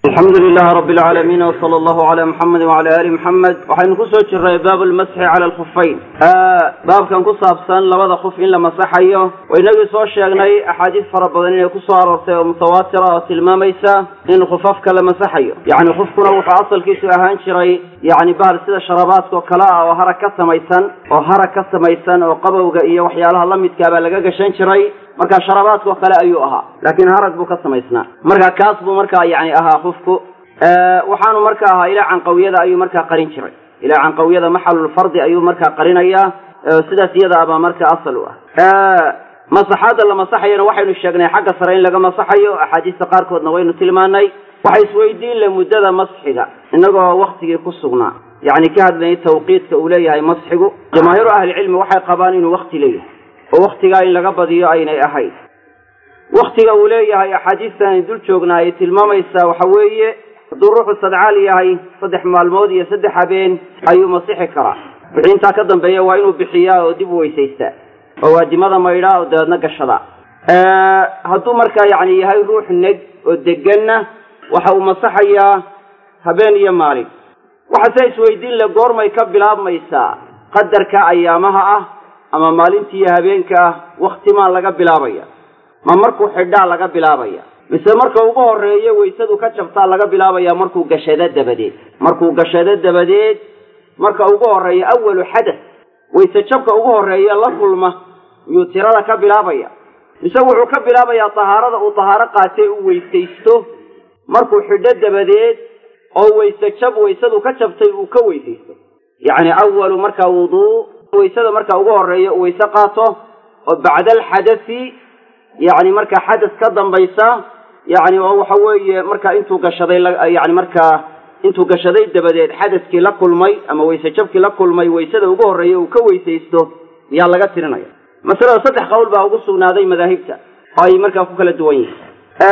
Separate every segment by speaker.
Speaker 1: alxamdu lilahi rabi alcaalamiin wsala allahu calaa muxamedi wacala aali muxamed waxaynu kusoo jiray baabu lmasxi cala alkhufayn baabkan ku saabsan labada khuf in la masaxayo waynagii soo sheegnay axaadiis fara badan inay kusoo aroortay oo mutawaatira oo tilmaamaysa in khufafka la masaxayo yacni khufkuna wuxuu asalkiisu ahaan jiray yacni bahal sida sharabaadka oo kale ah oo harag ka samaysan oo harag ka samaysan oo qabowga iyo waxyaalaha la midkaabaa laga gashan jiray marka sharabaadkao kale ayuu ahaa laakiin harag buu ka samaysnaa marka kaas buu markaa yani ahaa khufku waxaanu marka ahaa ilaa canqawiyada ayuu markaa qarin jiray ilaa canqawiyada maxalulfardi ayuu markaa qarinayaa sidaas iyada abaa marka asal u ah masaxaadda la masaxayana waxaynu sheegnay xagga sare in laga masaxayo axaadiista qaarkoodna waynu tilmaanay waxa isweydiin le muddada masxiga inagoo waktigii ku sugnaa yacni ka hadlayay tawqiidka uu leeyahay masxigu jamaahiiru ahlicilmi waxay qabaan inuu wakti leeyahay oo waktigaa in laga badiyo aynay ahayn waktiga uu leeyahay axaadiistan ay dul joognaa ay tilmaamaysaa waxa weeye hadduu ruuxu sadcaal yahay saddex maalmood iyo saddex habeen ayuu masixi karaa wixii intaa ka dambeeya waa inuu bixiyaa oo dib u weysaystaa oo waadimada maydhaa oo dabeedna gashadaa hadduu markaa yacni yahay ruux neg oo deganna waxa uu masaxayaa habeen iyo maalin waxase isweydiin le goormay ka bilaabmaysaa qadarka ayaamaha ah ama maalintii iyo habeenka ah waktimaa laga bilaabaya ma markuu xidhaa laga bilaabaya mise marka ugu horeeyo waysadu ka jabtaa laga bilaabaya markuu gashado dabadeed markuu gashado dabadeed marka ugu horeeya awalu xadas wayse jabka ugu horeeya la kulma miyuu tirada ka bilaabaya mise wuxuu ka bilaabayaa tahaarada uu tahaaro qaatee u weysaysto markuu xidho dabadeed oo wayse jab waysadu ka jabtay uu ka weysaysto yacni awalu marka wuduu waysada marka ugu horeeya uu wayse qaato oo bacda alxadasi yacni marka xadas ka dambaysa yacni oo waxa weeye marka intuu gashaday yani markaa intuu gashaday dabadeed xadaskii la kulmay ama wayse jabkii la kulmay waysada ugu horreeya uu ka weysaysto yaa laga tirinaya masalada saddex qowl baa ugu sugnaaday madaahibta oo ay markaa ku kala duwan yihiin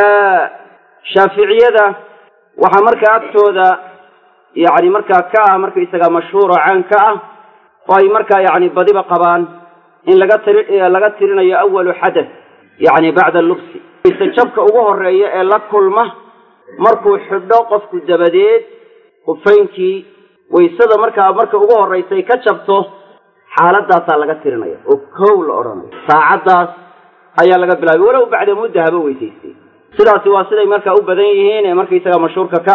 Speaker 1: shaaficiyada waxaa markaa agtooda yacni markaa ka ah markaisaga mashhuur oo caan ka ah oo ay markaa yacni badiba qabaan in laga tiri laga tirinayo awalu xadas yacni bacda lubsi wayse jabka ugu horeeya ee la kulma markuu xidho qofku dabadeed khufaynkii waysada markaa marka ugu horraysay ka jabto xaaladaasaa laga tirinaya oo kow la odhanayo saacaddaas ayaa laga bilaabay walow bacda mudda haba weysaystay sidaasi waa siday markaa u badan yihiin ee markaysaga mashhuurka ka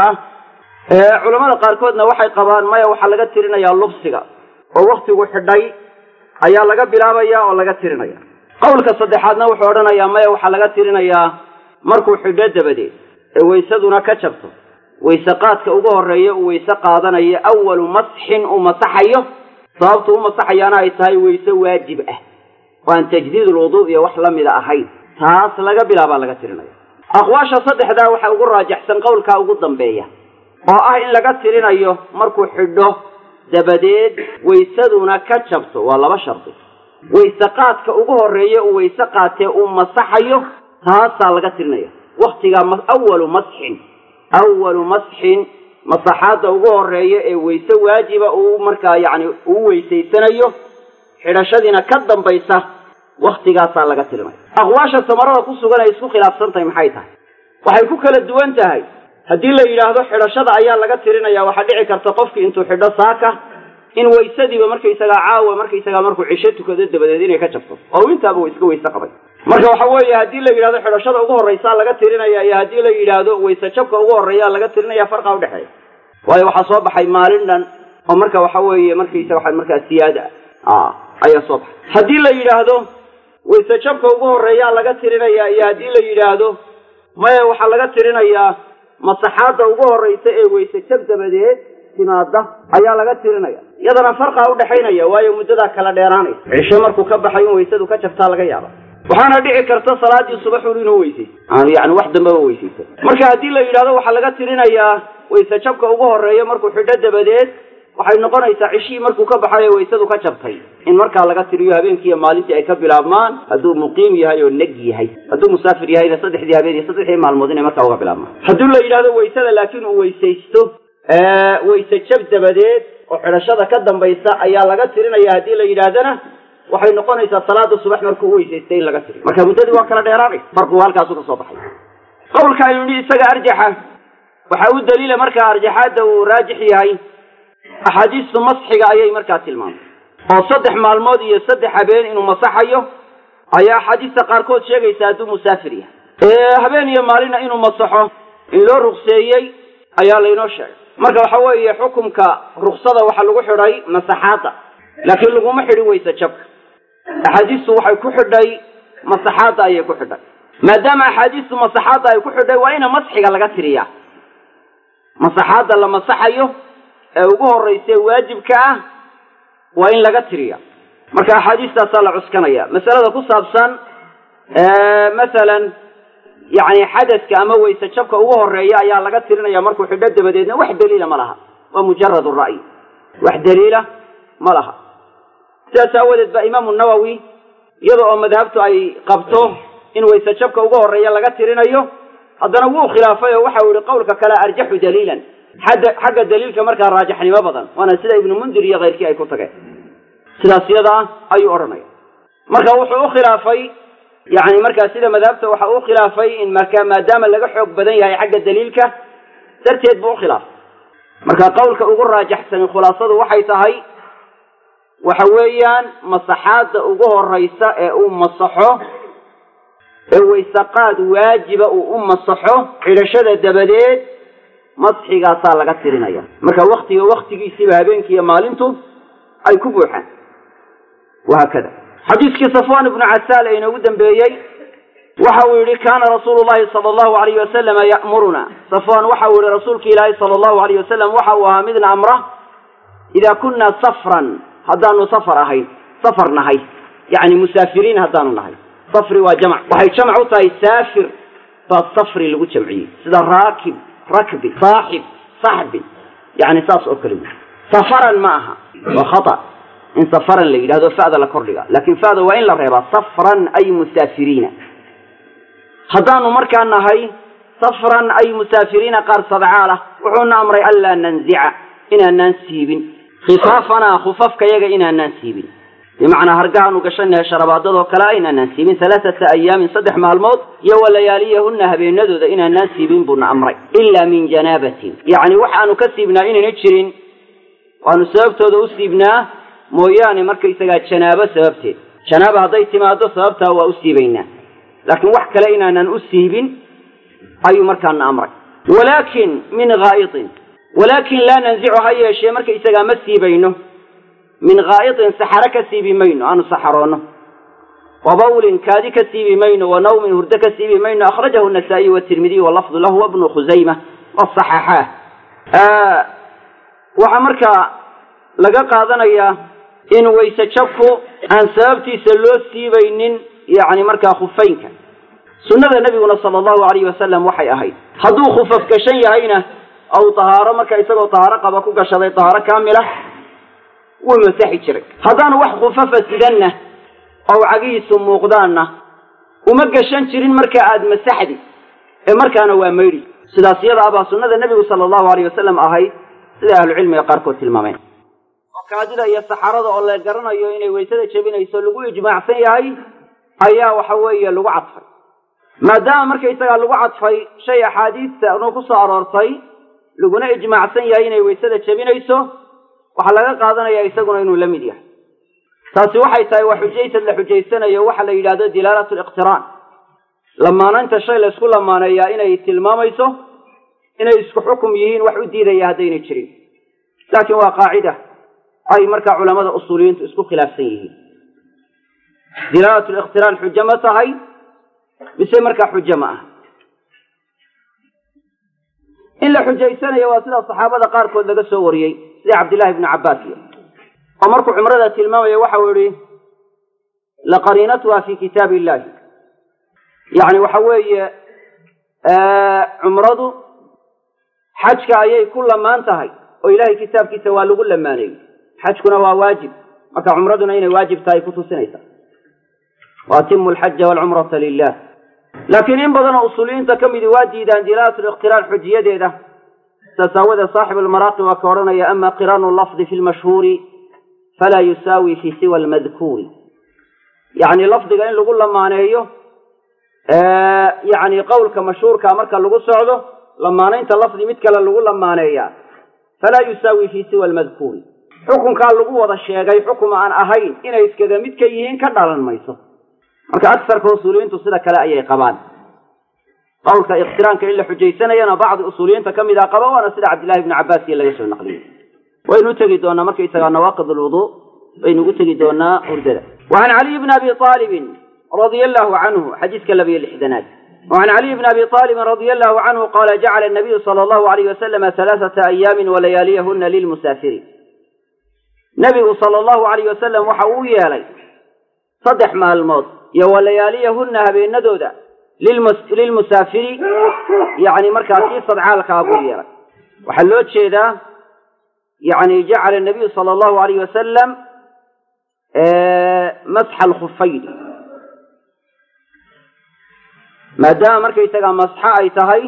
Speaker 1: ah culamada qaarkoodna waxay qabaan maya waxaa laga tirinayaa lubsiga oo waktigu xidhay ayaa laga bilaabaya oo laga tirinaya qowlka saddexaadna wuxuu odhanayaa maya waxaa laga tirinayaa markuu xidho dabadeed ee waysaduna ka jabto wayse qaadka ugu horreeya uu wayse qaadanayo awalu masxin uu masaxayo sababtu u masaxayaana ay tahay wayse waajib ah oo aan tajdiid ulwuduu iyo wax la mida ahayn taas laga bilaabaa laga tirinaya aqwaasha saddexdaa waxaa ugu raajaxsan qowlkaa ugu dambeeya oo ah in laga tirinayo markuu xidho dabadeed waysaduna ka jabto waa laba shardi wayse qaadka ugu horreeya uu wayse qaatee uu masaxayo taasaa laga tirinaya waktigaa awalu masxin awalu masxin masaxaadda ugu horreeya ee wayse waajiba uu markaa yacni uu weysaysanayo xidhashadiina ka dambaysa waktigaasaa laga tirinaya aqwaasha samarada ku sugan ay isku khilaafsan tahay maxay tahay waxay ku kala duwan tahay haddii la yidhaahdo xidhashada ayaa laga tirinaya waxaa dhici karta qofkii intuu xidho saaka in waysadiiba markaysagaa caawa markaysagaa markuu cisho tukado dabadeed inay ka jabto oo intaaba uu iska wayse qabay marka waxa weeye haddii la yidhahdo xidhashada ugu horraysaa laga tirinaya iyo haddii la yidhaahdo wayse jabka ugu horreeyaa laga tirinaya farqa udhexeeya waayo waxaa soo baxay maalin dhan oo marka waxa weeye markaysa waxa markaa siyaada ah ayaa soo baxay haddii la yidhaahdo wayse jabka ugu horreeyaa laga tirinaya iyo haddii la yidhaahdo maya waxaa laga tirinayaa masaxaadda ugu horraysa ee wayse jab dabadeed timaada ayaa laga tirinaya iyadana farqaa udhexaynaya waayo muddadaa kala dheeraanaysa cisho markuu ka baxay in waysadu ka jabtaa laga yaaba waxaana dhici karta salaadii subaxun inuu weysaysto aanu yani wax dambaba weysaysa marka haddii la yidhahdo waxaa laga tirinayaa wayse jabka ugu horreeya markuu xidho dabadeed waxay noqonaysaa cishihii markuu ka baxay ee waysadu ka jabtay in markaa laga tiriyo habeenkii iyo maalintii ay ka bilaabmaan hadduu muqiim yahay oo neg yahay hadduu musaafir yahayna saddexdii habeen iyo saddexdii maalmood inay markaa uga bilaabmaan haddii la yidhahdo waysada laakiin uu weysaysto wayse jab dabadeed oo xidhashada ka dambaysa ayaa laga tirinaya haddii la yidhaahdana waxay noqonaysaa salaada subax markuu u weysaystay in laga tiriyo marka muddadii waa kala dheeraanaysa farqigu halkaasu ka soo baxay qowlka aynu nihi isaga arjaxa waxaa u daliila markaa arjaxaadda uu raajix yahay axaadiistu masxiga ayay markaa tilmaamay oo saddex maalmood iyo saddex habeen inuu masaxayo ayaa axaadiista qaarkood sheegaysa hadduu musaafir yahay habeen iyo maalina inuu masaxo in loo rukseeyey ayaa laynoo sheegay marka waxa weeye xukumka ruksada waxaa lagu xidhay masaxaadda laakiin laguma xidhi weyse jabka axaadiistu waxay ku xidhay masaxaadda ayay ku xidhay maadaama axaadiistu masaxaadda ay ku xidhay waa ina masxiga laga tiriyaa masaxaadda la masaxayo ee ugu horraysa waajibka ah waa in laga tiriya marka axaadiistaasaa la cuskanaya masalada ku saabsan masalan yani xadadka ama weyse jabka ugu horeeya ayaa laga tirinaya markuu xidho dabadeedna wax daliila ma laha waa mujarad ra'yi wax daliila ma laha sidaas aawadeed ba imaamu nawowi iyada oo madhabtu ay qabto in weyse jabka ugu horeeya laga tirinayo haddana wuu khilaafay oo waxa uu yihi qowlka kale arjaxu daliilan xadda xagga daliilka markaa raajixnimo badan waana sida ibnu mundir iyo keyrkii ay ku tageen sidaas yada ah ayuu odhanaya marka wuxuu u khilaafay yani markaa sida madhabta waxa uu khilaafay in marka maadaama laga xoog badan yahay xagga daliilka darteed buu ukhilaafay marka qowlka ugu raajaxsani khulaasadu waxay tahay waxa weeyaan masaxaadda ugu horeysa ee uu masaxo ee waysaqaad waajiba uu u masaxo xidhashada dabadeed masxigaasaa laga tirinaya marka waktiga waktigiisiiba habeenkiiyo maalintu ay ku buuxaan wahaakada xadiiskii safwan ibnu casaal ee inoogu dambeeyey waxa uu yihi kaana rasuulu llahi sala allahu alayh wasalama ya'muruna safwan waxa uu yihi rasuulki ilaahi sala allahu alayh wasalam waxa uu ahaa midna amra idaa kunna safran haddaanu safar ahayn safar nahay yani musaafiriin haddaanu nahay safri waa jamc waxay jamc u tahay saafir baa safri lagu jamciyey sida raakib rakbi saaxib saxbi yani saas oo kale wey safaran ma aha waa khata in safaran la yidhahdo fa'da la kordhiga laakin fa'da waa in la reebaa safran ay musaafiriina haddaanu markaa nahay safran ay musaafiriina qaar sadcaalah wuxuuna amray anlaa nanzica inaanaan siibin khifaafanaa khufafkayaga inaanaan siibin bimacnaa hargahaanu gashanahay sharabaadadoo kale a inaanaan siibin halaaata ayaamin saddex maalmood iyo walayaaliyahunna habeenadooda inaanaan siibin buuna amray ilaa min janaabatin yacni waxaanu ka siibnaa inayna jirin waanu sababtooda u siibnaa mooyaane markaysagaa janaabo sababteed janaaba hadday timaado sababtaa waa u siibaynaa laakiin wax kale inaanan u siibin ayuu markaana amray walaakin min haa'itin walaakin laa nanzicu ha yeeshee markaysagaa ma siibayno min haa'itin saxaro ka siibi mayno aanu saxaroonno wa bawlin kaadi ka siibi mayno wa nawmin hurdo ka siibi mayno akhrajahu nasaa'iy watirmidiy walafdu lahu wabnu khusayma wasaxaxaah waxaa markaa laga qaadanayaa in wayse jabku aan sababtiisa loo siibaynin yacni markaa khufaynka sunnada nebiguna sala allahu alayhi wasalam waxay ahayd hadduu khufaf gashan yahayna ou tahaaro marka isagoo tahaaro qaba ku gashaday tahaaro kaamila wuu masaxi jiray haddaanu wax khufafa sidanna oo cagihiisu muuqdaanna uma gashan jirin marka aad masaxdi ee markaana waa maydhi sidaas iyada abaa sunnada nebigu sala allahu alayh wasalam ahayd sida ahlucilmiga qaarkood tilmaameen kaadida iyo saxarada oo la garanayo inay waysada jebinayso lagu ijmaacsan yahay ayaa waxa weeye lagu cadfay maadaama markaysagaa lagu cadfay shay axaadiista nu ku soo aroortay laguna ijmaacsan yahay inay waysada jebinayso waxaa laga qaadanaya isaguna inuu la mid yahay taasi waxay tahay waa xujaysad la xujaysanayo waxa la yidhahdo dilaalatu liqtiraan lamaanaynta shay la ysku lamaaneeyaa inay tilmaamayso inay isku xukum yihiin wax u diidaya haddaynay jirin laakiin waa qaacida ay markaa culamada usuuliyiintu isku khilaafsan yihiin dilaalatu liqtiraan xujo ma tahay mise markaa xujo ma ah in la xujaysanayo waa sida saxaabada qaarkood laga soo wariyey sida cabdillahi ibnu cabbaas iyo oo markuu cumrada tilmaamaya waxa uu yihi laqariinatuha fi kitaab illahi yacni waxa weeye cumradu xajka ayay ku lamaan tahay oo ilahay kitaabkiisa waa lagu lamaaneeyey xajkuna waa waajib marka cumraduna inay waajib tahay ku tusinaysa waatimu alxaja walcumrata lilah laakiin in badanoo usuuliyiinta ka midi waa diidaan dilaalatu liqtiraan xujiyadeeda saas aawadeed saaxibu lmaraaqi waa ka odhanaya ama qiraanu lafdi fi lmashhuuri falaa yusaawi fi siwa almadkuuri yacni lafdiga in lagu lamaaneeyo yacni qowlka mashhuurkaa marka lagu socdo lamaanaynta lafdi mid kale lagu lamaaneeyaa falaa yusaawi fii siwa almadkuuri xukunkaa lagu wada sheegay xukum aan ahayn inay iskaga mid ka yihiin ka dhalan mayso marka agsarka usuuliyiintu sida kale ayay qabaan qowlka ikhtiraanka in la xujaysanayana bacdi usuuliyiinta ka mid a qaba waana sida cabdillahi ibni cabbaas iyo laga soo naqliyey waynu u tegi doonaa markaysagaa nawaaqid alwuduu baynu ugu tegi doonaa hurdada wa can caliy bni abi aalibin radia allahu canhu xadiiska labiyo lixdanaad وعن علي بن أبي طالب رضي الله عنه قال جعل النبي صلى الله عليه وسلم ثلاثة أيام ولياليهن للمسافرين نبي صلى الله عليه وسلم وحوي يالي صدح مع الموت يا ولياليهن هبين ندودا للمس... للمسافر يعني مركز صدعال كابو يالي وحلوت شيء ذا يعني جعل النبي صلى الله عليه وسلم آه مسح الخفين maadaama markaysagaa masxo ay tahay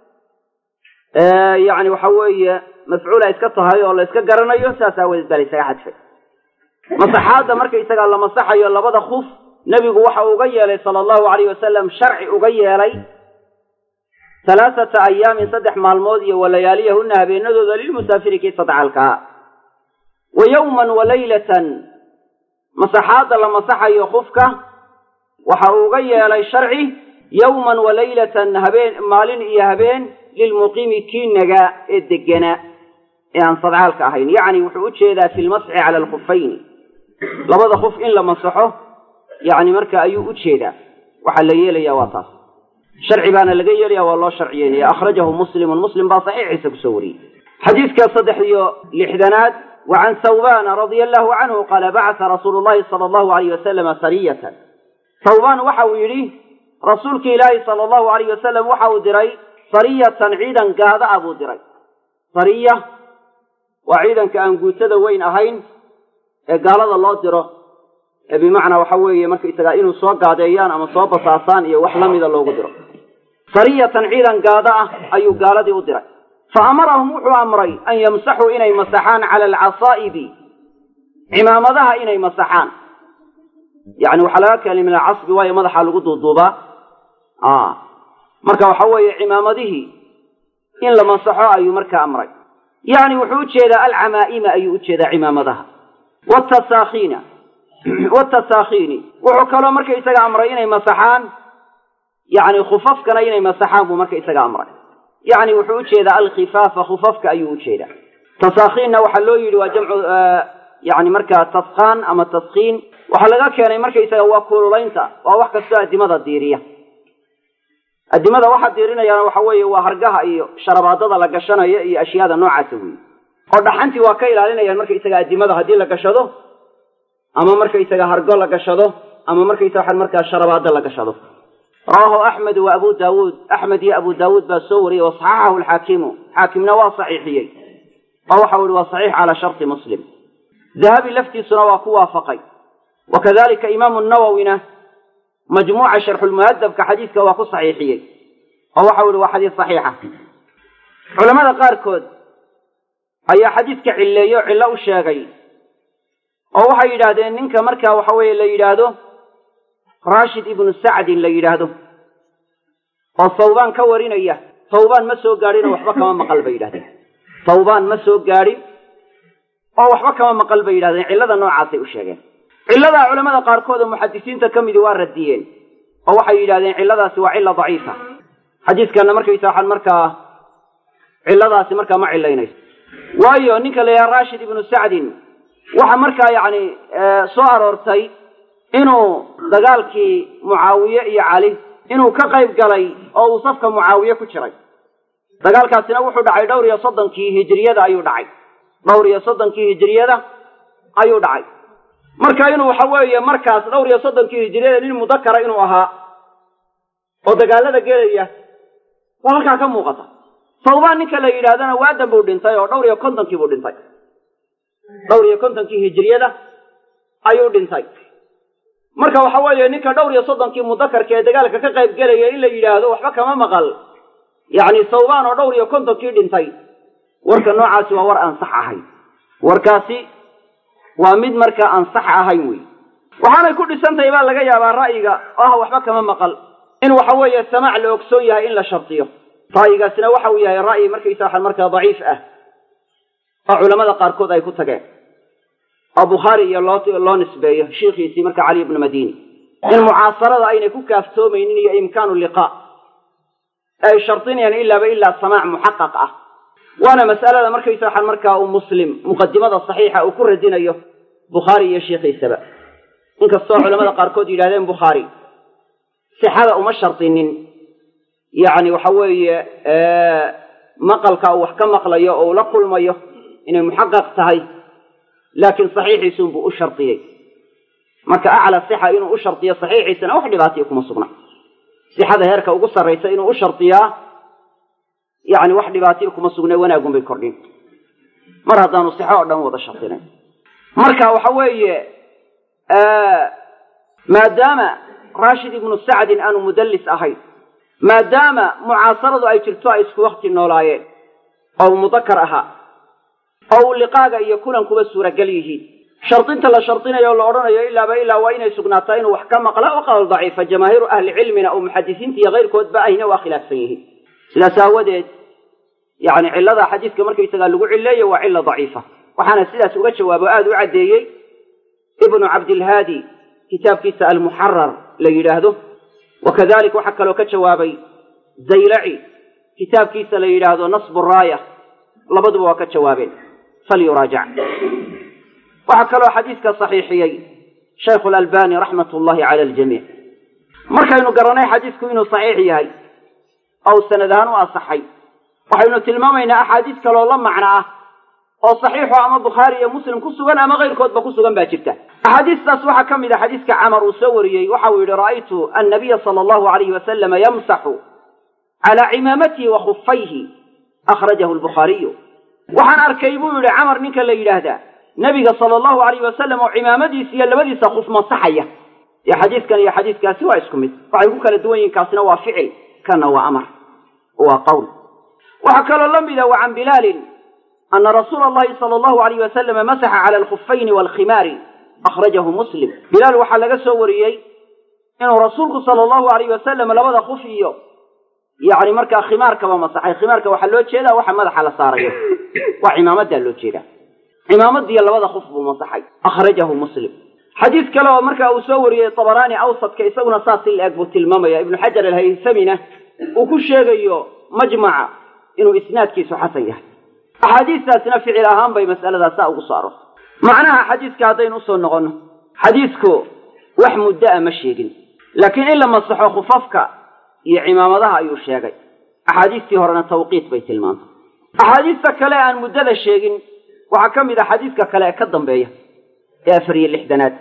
Speaker 1: yani waxa weeye mafcuul ay iska tahay oo la iska garanayo saas aawadeed baa la ysaga xadfay masaxaadda markaysagaa la masaxayo labada kuf nebigu waxa uga yeelay sala allahu alayh wasalam sharci uga yeelay halaathata ayaamin saddex maalmood iyo walayaaliyahuna habeenadooda lilmusaafiri kii sadcaalkaa wa yowman wa laylatan masaxaadda la masaxayo kufka waxa uu uga yeelay sharci yowman wa laylatan habeen maalin iyo habeen lilmuqiimi kii nagaa ee deganaa ee aan sadcaalka ahayn yacni wuxuu u jeedaa fi lmasxi cala alkhufayni labada kuf in la masaxo yacni marka ayuu u jeedaa waxaa la yeelayaa waa taas sharci baana laga yeelaya waa loo sharciyeynaya akhrajahu muslimun muslim baa saxiixiisa kusoo wariyey xadiidka saddex iyo lixdanaad wa can thawbana radia allahu canhu qaala bacatha rasuulu llahi sala allahu alayh wasalama sariyatan thawbaan waxa uu yidhi rasuulki ilaahi sala allahu alayh wasalam waxa uu diray sariyatan ciidan gaada ah buu diray sariya waa ciidanka aan guutada weyn ahayn ee gaalada loo diro ee bimacnaa waxa weeye markaysagaa inuu soo gaadeeyaan ama soo basaasaan iyo wax lamida loogu diro sariyatan ciidan gaada ah ayuu gaaladii u diray fa amarahum wuxuu amray an yamsaxuu inay masaxaan cala alcasaa'ibi cimaamadaha inay masaxaan yani waxaa laga keenay min alcasbi waayo madaxa lagu duuduubaa marka waxa weeye cimaamadihii in la masaxo ayuu markaa amray yani wuxuu ujeedaa alcamaa'ima ayuu ujeedaa cimaamadaha watasaakhiina watasaakhiini wuxuu kaloo marka isaga amray inay masaxaan yani khufafkana inay masaxaan buu marka isaga amray yani wuxuu ujeedaa alkhifaafa khufafka ayuu ujeedaa tasaakhiinna waxaa loo yidhi waa jamcu yani markaa taskhaan ama taskhiin waxaa laga keenay markaysaga waa kululaynta waa wax kastoo addimada diiriya addimada waxaa diirinayaana waxa weeye waa hargaha iyo sharabaadada la gashanayo iyo ashyaada noocaasa weeye oo dhaxantii waa ka ilaalinayaan markaysaga addimada haddii la gashado ama markaysaga hargo la gashado ama markaysaga markaa sharabaado la gashado rawaahu axmed wa abu daawuud axmed iyo abu daawuud baa soo wariyey wasaxaxahu alxaakimu xaakimna waa saxiixiyey oo waxau ihi waa saxiix calaa sharti muslim dahabi laftiisuna waa ku waafaqay wakadalika imaamu nawowina majmuuca sharxulmuhadabka xadiiska waa ku saxiixiyey oo waxau ihi waa xadiis saxiixa culamada qaarkood ayaa xadiiska cilleeyo o cillo u sheegay oo waxay yidhaahdeen ninka markaa waxa weeye la yidhaahdo raashid ibnu sacdin la yidhaahdo oo thawbaan ka warinaya thawbaan ma soo gaadhin oo waxba kama maqal bay yidhahdeen thawbaan ma soo gaadhin oo waxba kama maqal bay yidhahdeen cillada noocaasay u sheegeen cilladaa culamada qaarkood oo muxadisiinta ka midi waa radiyeen oo waxay yidhahdeen cilladaasi waa cilla daciifa xadiiskana markaysa waxaan markaa cilladaasi markaa ma cillaynayso waayo ninka la yidhaha rashid ibnu sacdin waxa markaa yacni soo aroortay inuu dagaalkii mucaawiye iyo cali inuu ka qayb galay oo uu safka mucaawiye ku jiray dagaalkaasina wuxuu dhacay dhowr iyo soddonkii hijiriyada ayuu dhacay dhowr iyo soddonkii hijiriyada ayuu dhacay marka inuu waxa weeye markaas dhowr iyo soddonkii hijiriyada nin mudakara inuu ahaa oo dagaalada gelaya waa halkaa ka muuqata sawbaan ninka la yidhaahdana waadan buu dhintay oo dhowr iyo kontonkii buu dhintay dhowr iyo kontonkii hijiriyada ayuu dhintay marka waxa weeye ninka dhowr iyo soddonkii mudakarka ee dagaalka ka qayb gelaya in la yidhaahdo waxba kama maqal yacni sawbaan oo dhowr iyo kontonkii dhintay warka noocaasi waa war aan sax ahayn warkaasi waa mid markaa aan sax ahayn wey waxaanay ku dhisantahay baa laga yaabaa ra'yiga oo ah waxba kama maqal in waxa weeye samaac la ogsoon yahay in la shardiyo ra'yigaasina waxa uu yahay ra'yi markaysa waxaan markaa daciif ah oo culamada qaarkood ay ku tageen oo bukhaari iyo loo loo nisbeeyo shiikhiisii marka cali ibnu madini in mucaasarada aynay ku kaaftoomaynin iyo imkaanu liqaa ay shardinayaan ilaaba ilaa samaac muxaqaq ah waana mas'alada markaysa waxaan markaa uu muslim muqadimada saxiixa uu ku radinayo bukhaari iyo shiikhiisaba inkastoo culamada qaarkood yidhahdeen bukhaari sixada uma shardinin yacni waxa weeye maqalka uu wax ka maqlayo oo uu la kulmayo inay muxaqaq tahay laakiin saxiixiisunbuu u shardiyey marka acla sixa inuu u shardiyo saxiixiisana wax dhibaataiyo kuma sugna sixada heerka ugu sarraysa inuu u shardiyaa yacni wax dhibaataiyo kuma sugne wanaagun bay kordhin mar haddaanu sixo oo dhan wada shardinayn marka waxa weeye maadaama raashid ibnu sacdin aanu mudallis ahayn maadaama mucaasaradu ay jirto ay isku wakti noolaayeen oo mudakar ahaa oo uu liqaaga iyo kulankuba suuragal yihiin shardinta la shardinayo o la odhanayo ilaaba ilaa waa inay sugnaataa inuu wax ka maqla oo qawl daciifa jamaahiiru ahli cilmina oo muxadisiinta iyo kayrkoodba ahina waa khilaafsan yihiin sidaas aawadeed yani cillada xadiiska markaysagaa lagu cileeyo waa cilla daciifa waxaana sidaas uga jawaabo aada u caddeeyey ibnu cabdilhaadi kitaabkiisa almuxarar la yidhaahdo wa kadalik waxaa kaloo ka jawaabay zaylaci kitaabkiisa la yidhaahdo nasbu raaya labaduba waa ka jawaabeen falyuraajac waxaa kaloo xadiiska saxiixiyey shaykhu lalbani raxmat ullahi cala aljamiic markaynu garanay xadiisku inuu saxiix yahay oo sanad ahaan u asaxay waxaynu tilmaamaynaa axaadiis kaloo la macno ah oo saxiixo ama bukhaari iyo muslim ku sugan ama kayrkoodba ku sugan baa jirta axaadiistaas waxaa ka mid a xadiiska camar uu soo wariyey waxa uu yihi ra'aytu annabiya sala allahu alayhi wasalama yamsaxu calaa cimaamatihi wa khufayhi akhrajahu lbukhaariyu waxaan arkay buu yihi camar ninka la yidhaahdaa nebiga sala allahu alayhi wasalam oo cimaamadiisa iyo labadiisa khuf masaxaya dee xadiiskan iyo xadiiskaasi waa isku mid waxay ku kala duwan yihin kaasina waa ficil kana waa amar waa qowl waxaa kaloo la mida wa can bilaalin ana rasuula allahi sala allahu alayh wasalama masaxa cala alkhufayni waalkhimaari akhrajahu muslim bilaal waxaa laga soo wariyey inuu rasuulku sala allahu alayh wasalam labada khuf iyo yacni markaa khimaarkaba masaxay khimaarka waxaa loo jeedaa waxa madaxa la saarayo waa cimaamadaa loo jeedaa cimaamadiiyo labada khuf buu masaxay akhrajahu muslim xadiis kale oo markaa uu soo wariyey tabaraani awsadka isaguna saas in la-eg buu tilmaamaya ibnu xajar alhaysamina uu ku sheegayo majmaca inuu isnaadkiisu xasan yahay axaadiistaasina ficil ahaan bay mas'aladaa saa ugu soo aroortay macnaha xadiiska haddaynu usoo noqonno xadiisku wax muddo a ma sheegin laakiin in la masaxo khufafka iyo cimaamadaha ayuu sheegay axaadiistii horena tawqiit bay tilmaantay axaadiista kale aan muddada sheegin waxaa ka mid a xadiiska kale ee ka dambeeya ee afar iyo lixdanaad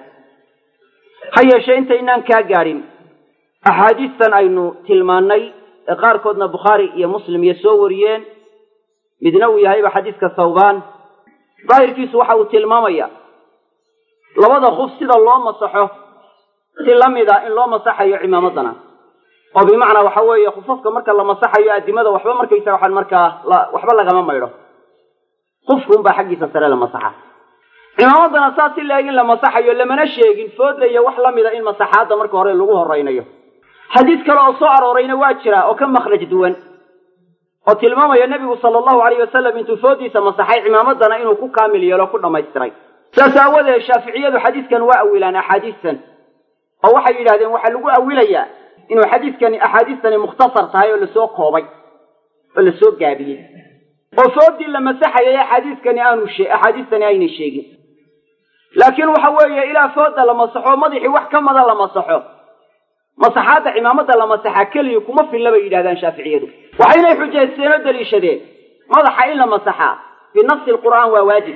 Speaker 1: ha yeeshee intaynaan kaa gaadhin axaadiistan aynu tilmaannay ee qaarkoodna bukhaari iyo muslim iyo soo wariyeen midna uu yahayba xadiiska thawbaan daahirkiisu waxa uu tilmaamaya labada khuf sida loo masaxo si la mid a in loo masaxayo cimaamadana oo bimacnaa waxa weeye khufafka marka la masaxayo addimada waxba markaysa waxaan markaa waxba lagama maydho khufkuunbaa xaggiisa sare la masaxa cimaamadana saas si la-eg in la masaxayo lamana sheegin foodla iyo wax la mida in masaxaadda marka hore lagu horaynayo xadiis kale oo soo aroorayna waa jira oo ka makhraj duwan oo tilmaamaya nebigu sala allahu alayh wasalam intuu foodiisa masaxay cimaamadana inuu ku kaamil yeelo ku dhammaystiray saas aawadeed shaaficiyadu xadiiskan waa awilaan axaadiistan oo waxay yidhahdeen waxaa lagu awilayaa inuu xadiiskani axaadiistani mukhtasar tahay oo lasoo koobay oo lasoo gaabiyey oo foodii la masaxayay axaadiiskani aanu axaadiistani aynay sheegin laakiin waxa weeye ilaa fooda la masaxo madaxii wax ka mada la masaxo masaxaadda cimaamada la masaxaa keliya kuma filla bay yidhahdaan shaaficiyadu waxaynay xujaysteen oo daliishadeen madaxa in la masaxaa binafsi lqur'aan waa waajib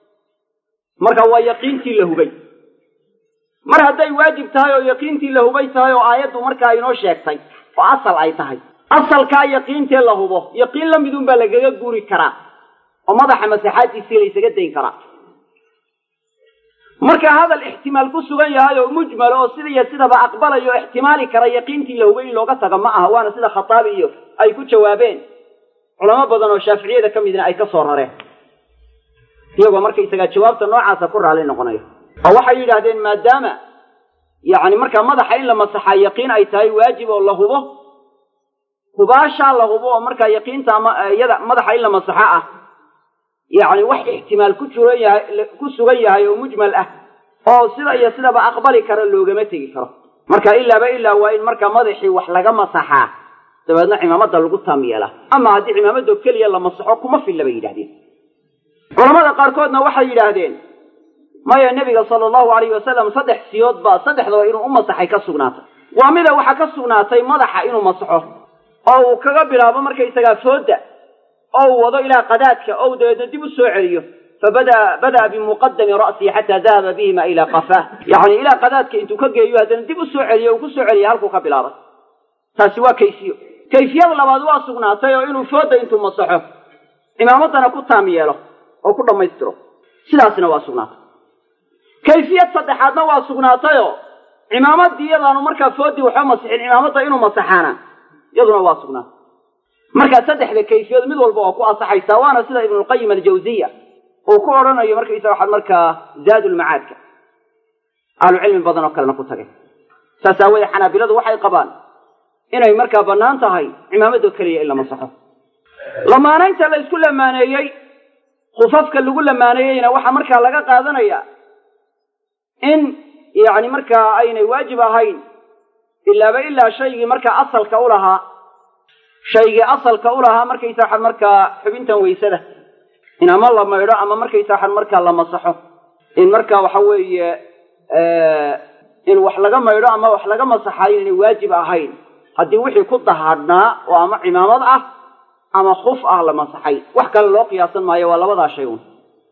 Speaker 1: marka waa yaqiintii la hubay mar hadday waajib tahay oo yaqiintii la hubay tahay oo aayaddu markaa inoo sheegtay oo asal ay tahay asalkaa yaqiintee la hubo yaqiin la midun baa lagaga guuri karaa oo madaxa masaxaaddiisii laysaga dayn karaa marka hadal ixtimaal ku sugan yahay oo mujmal oo sida iyo sidaba aqbalayo o ixtimaali kara yaqiintii la hubay in looga tago ma aha waana sida khataabi iyo ay ku jawaabeen culamo badan oo shaaficiyada ka midna ay ka soo rareen iyagoo markaysagaa jawaabta noocaasa ku raalli noqonayo oo waxay yidhaahdeen maadaama yacni markaa madaxa in la masaxaa yaqiin ay tahay waajib oo la hubo hubaashaa la hubo oo markaa yaqiinta ama iyada madaxa in la masaxo ah yacni wax ixtimaal ku juran yahay ku sugan yahay oo mujmal ah oo sida iyo sidaba aqbali kara loogama tegi karo marka ilaaba ilaa waa in markaa madaxii wax laga masaxaa dabeedna cimaamada lagu taam yeelaa ama haddii cimaamado keliya la masaxo kuma filla bay yidhahdeen culamada qaarkoodna waxay yidhaahdeen maya nebiga sala allahu alayhi wasalam saddex siyood baa saddexdaba inuu u masaxay ka sugnaatay waa mida waxaa ka sugnaatay madaxa inuu masaxo oo uu kaga bilaabo markaysagaa fooda oo uu wado ilaa qadaadka oo uu dabeedna dib u soo celiyo fabada bada'a bimuqadami ra'sihi xataa dahaba bihima ilaa qafaah yacni ilaa qadaadka intuu ka geeyo haddana dib u soo celiyo uu ku soo celiya halkuu ka bilaabay taasi waa kayfiyo kayfiyada labaad waa sugnaatay oo inuu fooda intuu masaxo cimaamadana ku taam yeelo oo ku dhammaystiro sidaasna waa sugnaatay kayfiyad saddexaadna waa sugnaatayoo cimaamadii iyadaanu markaa foodii waxba masixin cimaamadda inuu masaxaana iyaduna waa sugnaatay markaa saddexda kayfiyood mid walba waa ku asaxaysaa waana sida ibnulqayim aljawziya uu ku odhanayo markaysa waxaad markaa zaadulmacaadka ahlucilmi badan oo kalena ku tagay saas aawoodee xanaabiladu waxay qabaan inay markaa bannaan tahay cimaamado keliya in la masaxo lamaanaynta la isku lamaaneeyey khufafka lagu lamaaneeyeyna waxaa markaa laga qaadanaya in yacni markaa aynay waajib ahayn ilaaba ilaa shaygii markaa asalka u lahaa shaygii asalka u lahaa markaysa waxaad markaa xubintan weysada in ama la maydho ama markaysa waxaad markaa la masaxo in markaa waxa weeye in wax laga maydho ama wax laga masaxayo inay waajib ahayn haddii wixii ku dahaadhnaa oo ama cimaamad ah ama khuf ah la masaxay wax kale loo qiyaasan maayo waa labadaa shay un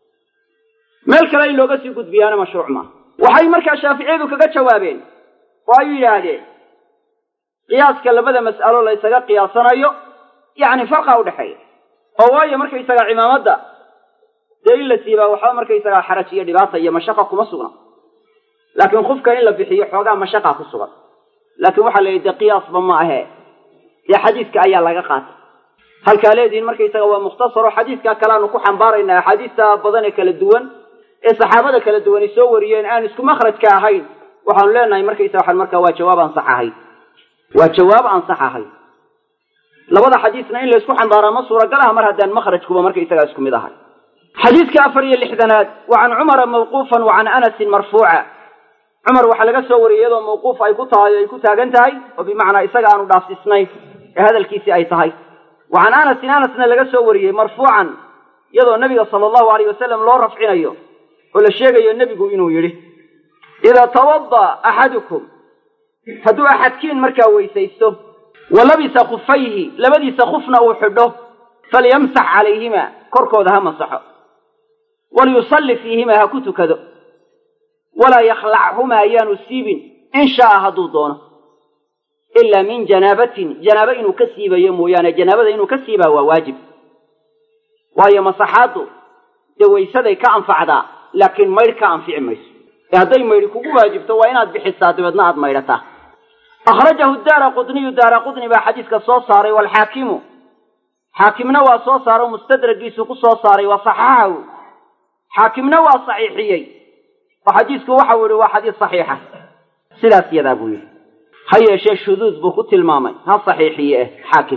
Speaker 1: meel kale in looga sii gudbiyaana mashruuc maaha waxay markaa shaaficiyadu kaga jawaabeen oo ay yidhaahdeen qiyaaska labada mas'alo la ysaga qiyaasanayo yacni farqa udhexeeya oo waayo markaysaga cimaamadda dee in la siibaa waxba markaysagaa xaraj iyo dhibaata iyo mashaqa kuma sugna laakiin khufka in la bixiyo xoogaa mashaqa ku sugan laakiin waxaa la yidhi dee qiyaasba ma ahee dee xadiiska ayaa laga qaatay halkaa leedihin markaysaga waa mukhtasaro xadiiskaa kaleaanu ku xambaaraynaa axaadiista badan ee kala duwan ee saxaabada kala duwani soo wariyeen aan isku makhrajka ahayn waxaanu leenahay markaysa waxaan markaa waa jawaab aan sax ahayn waa jawaab aan sax ahayn labada xadiisna in laysku xambaaraa ma suuragal ah mar haddaan makhrajkuba markaysagaa isku mid ahay xadiiska afar iyo lixdanaad wa can cumara mawquufan wa can anasin marfuuca cumar waxaa laga soo wariyey iyadoo mawquuf ay ku tahay ay ku taagan tahay oo bimacnaa isaga aanu dhaafsisnayn ee hadalkiisii ay tahay wa can anasin anasna laga soo wariyey marfuucan iyadoo nebiga sala allahu alayh wasalam loo rafcinayo oo la sheegayo nebigu inuu yidhi idaa tawada axadukum hadduu axadkiin markaa weysaysto wa labisa khufayhi labadiisa khufna uu xidho falyamsax calayhima korkooda ha masaxo walyusalli fiihima ha ku tukado walaa yakhlachumaa ayaanu siibin in shaaa hadduu doono ilaa min janaabatin janaabo inuu ka siibayo mooyaane janaabada inuu ka siibaa waa waajib waayo masaxaaddu dee waysaday ka anfacdaa laakiin maydh ka anfici mayso ee hadday maydhi kugu waajibto waa inaad bixisaa dabeedna aad maydhataa akhrajahu daara qudniyu daara qudni baa xadiiska soo saaray waalxaakimu xaakimna waa soo saaro mustadragiisu ku soo saaray wa saxaxahu xaakimna waa saxiixiyey oo xadiisku waxau yihi waa xadiis saxiixa sidaas yadaa buu yidhi ha yeeshee shuduud buu ku tilmaamay ha saxiixiye eh xaakim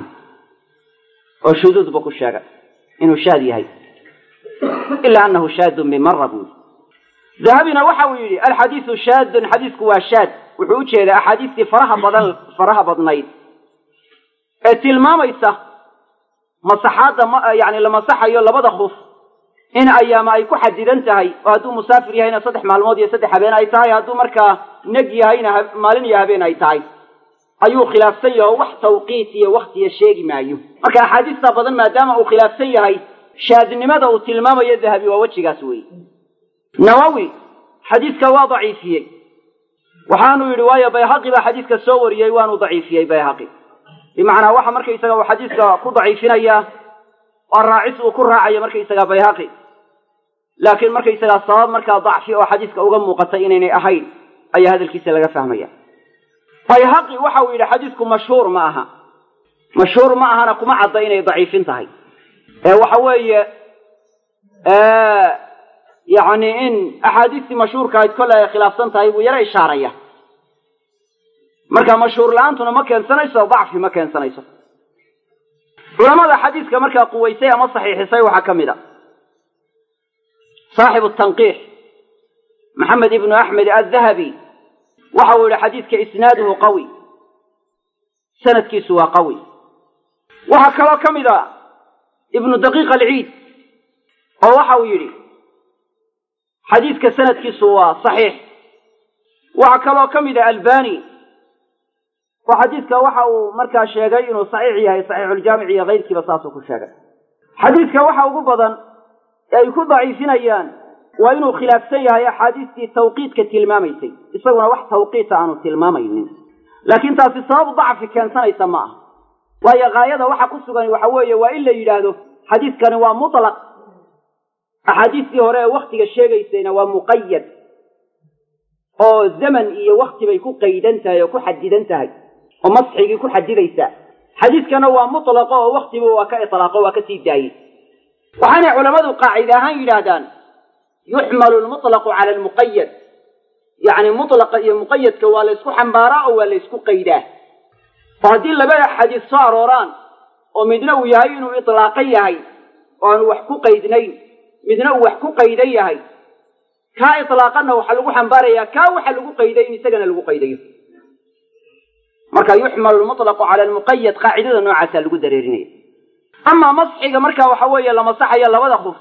Speaker 1: oo shuduud buu ku sheegay inuu shaad yahay ilaa anahu shaadun bimara buu yidhi dahabina waxa uu yidhi alxadiisu shaadun xadiisku waa shaad wuxuu u jeedaa axaadiistii faraha badan faraha badnayd ee tilmaamaysa masaxaadda yani la masaxayo labada khuf in ayaama ay ku xadidan tahay oo hadduu musaafir yahayna saddex maalmood iyo saddex habeen ay tahay hadduu markaa neg yahayna maalin iyo habeen ay tahay ayuu khilaafsan yahay oo wax tawqiit iyo waktiya sheegi maayo marka axaadiista badan maadaama uu khilaafsan yahay shaadnimada uu tilmaamayo dahabi waa wejigaas weeye nawowi xadiiska waa daciifiyey waxaanu yidhi waayo bayhaqi baa xadiiska soo wariyey waanu daciifiyey bayhaqi bimacnaa waxa markaysaga uu xadiiska ku daciifinayaa waa raacis uu ku raacayo markaysaga bayhaqi laakiin markaysagaa sabab markaa dacfi oo xadiiska uga muuqatay inaynay ahayn ayaa hadalkiisa laga fahmaya bayhaqi waxa uu yidhi xadiisku mashhuur ma aha mashhuur ma ahana kuma cadda inay daciifin tahay ee waxa weeye yacni in axaadiistii mashhuurka ahayd kolle ay khilaafsan tahay buu yaro ishaaraya marka mashhuur la-aantuna ma keensanayso dacfi ma keensanayso culamada xadiiska markaa quwaysay ama saxiixisay waxaa ka mid a saaxibu tanqiix maxamed ibnu axmed addahabi waxa uu yihi xadiidka isnaaduhu qawi sanadkiisu waa qawi waxaa kaloo ka mid a ibnu daqiiq alciid oo waxa uu yidhi xadiidka sanadkiisu waa saxiix waxaa kaloo ka mid a albani oo xadiidka waxa uu markaa sheegay inuu saxiix yahay saxiixuljaamic iyo kayrkiiba saasuu ku sheegay xadiidka waxa ugu badan ee ay ku daciifinayaan waa inuu khilaafsan yahay axaadiistii tawqiidka tilmaamaysay isaguna wax tawqiita aanu tilmaamaynin laakiin taasi sabab dacfi keensanaysa ma aha waayo haayada waxa ku sugan waxa weeye waa in la yidhaahdo xadiiskani waa mutlaq axaadiistii hore ee waktiga sheegaysayna waa muqayad oo zaman iyo wakti bay ku qaydan tahay oo ku xadidan tahay oo masxigii ku xadidaysaa xadiiskana waa mutlaqo oo waktiba waa ka itlaaqo waa ka sii daayey waxaanay culammadu qaacide ahaan yidhaahdaan yuxmalu lmutlaqu cala almuqayad yacni mutlaqa iyo muqayadka waa la ysku xambaaraa oo waa la ysku qaydaa oo haddii labada xadiis soo arooraan oo midna uu yahay inuu itlaaqan yahay oo aanu wax ku qaydnayn midna uu wax ku qaydan yahay kaa itlaaqanna waxaa lagu xambaarayaa kaa waxa lagu qayday in isagana lagu qaydayo marka yuxmalu lmutlaqu cala almuqayad qaacidada noocaasaa lagu dareerinaya amaa masxiga marka waxa weeye la masaxayo labada khuf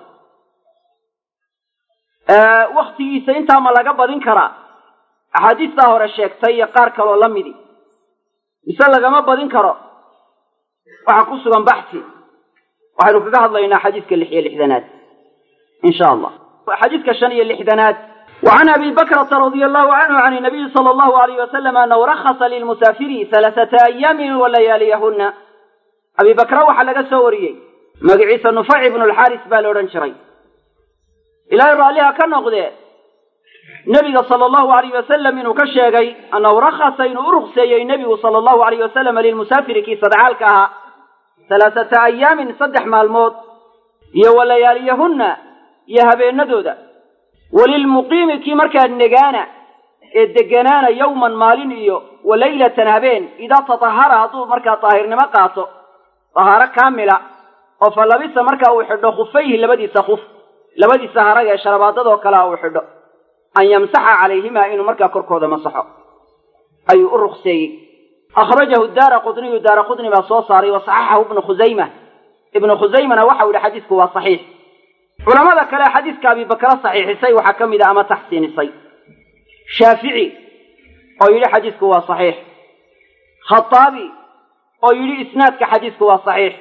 Speaker 1: waktigiisa intaa ma laga badin karaa axaadiistaa hore sheegtay iyo qaar kaloo la midi mise lagama badin karo waxaa ku sugan baxsi waxaynu kaga hadlaynaa xadiiska lix iyo lixdanaad in sha allah xadiiska shan iyo lixdanaad وعن أبي بكرة رضي الله عنه عن النبي صلى الله عليه وسلم أنه رخص للمسافر ثلاثة أيام ولياليهن أبي بكر وxa laga soo wariyey magaciisa نufayc بن الxاris baa la odhan jiray ilaahay raalliha ka noqdee nebiga sala allahu alayh wasalam inuu ka sheegay annahu rakhasa inuu u rukseeyey nebigu sala allahu alayh wasalam lilmusaafiri kii sadcaalka ahaa halaasata ayaamin saddex maalmood iyo wa layaaliyahunna iyo habeenadooda walilmuqiimi kii markaa negaana ee deganaana yowman maalin iyo wa laylatan habeen idaa tatahara hadduu markaa daahirnimo qaato dahaaro kaamila oo fa labisa markaa uu xidho khufayhi labadiisa khuf labadiisa harag ee sharabaadadoo kalea uu xidho an yamsaxa calayhimaa inuu markaa korkooda masaxo ayuu u rukseeyey akhrajahu daara qudniyu daara qudni baa soo saaray wa saxaxahu ibnu khusayma ibnu khusaymana waxau yihi xadiisku waa saxiix culamada kale xadiiska abibakra saxiixisay waxaa ka mid a ama taxsiinisay shaafici oo yidhi xadiisku waa saxiix khataabi oo yidhi isnaadka xadiisku waa saxiix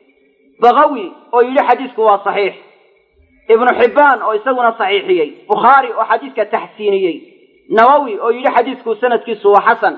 Speaker 1: bakawi oo yidhi xadiisku waa saxiix ibnu xibbaan oo isaguna saxiixiyey bukhaari oo xadiiska taxsiiniyey nawowi oo yidhi xadiisku sanadkiisu waa xasan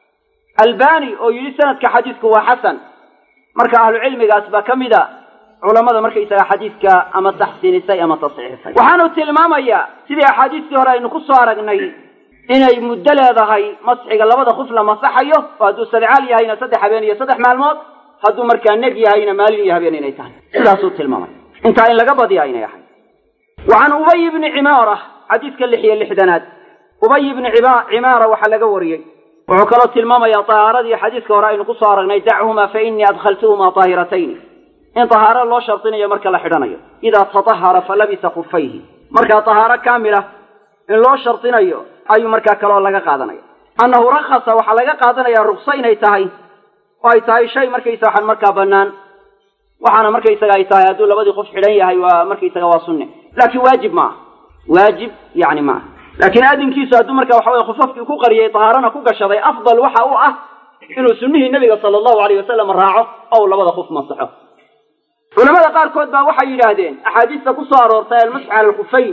Speaker 1: albani oo yidhi sanadka xadiisku waa xasan marka ahlucilmigaas baa ka mid a culamada markaysaga xadiidka ama taxsiinisay ama tasxiixisay waxaanu tilmaamayaa sidii axaadiistii hore aynu ku soo aragnay inay muddo leedahay masxiga labada khuf la masaxayo oo hadduu sadcaal yahayna saddex habeen iyo saddex maalmood hadduu markaa neg yahayna maalin iyo habeen inay tahay sidaasuu tilmaamay intaa in laga badiya inay ahay wa can ubay bni cimaara xadiiska lix iyo lixdanaad ubay bni cimaara waxaa laga wariyey wuxuu kaloo tilmaamayaa tahaaradii xadiiska hore aynu kusoo aragnay dachumaa fa inii adkhaltuhumaa taahiratayn in tahaaro loo shardinayo marka la xidhanayo idaa tatahara fa labisa khufayhi markaa tahaaro kaamila in loo shardinayo ayuu markaa kaloo laga qaadanaya annahu rakhasa waxaa laga qaadanaya rukso inay tahay oo ay tahay shay markaysa waxaan markaa bannaan waxaana markaysaga ay tahay hadduu labadii qof xidhan yahay waa markaysaga waa sunne laakiin waajib maaha waajib yani maaha laakiin adinkiisu hadduu marka waxa weye khufafkii ku qariyay tahaarana ku gashaday afdal waxa u ah inuu sunnihii nebiga sala allahu alayh wasalam raaco oo uu labada khuf masaxo culamada qaarkood baa waxay yidhaahdeen axaadiista ku soo aroortay almasxu cala alkhufayn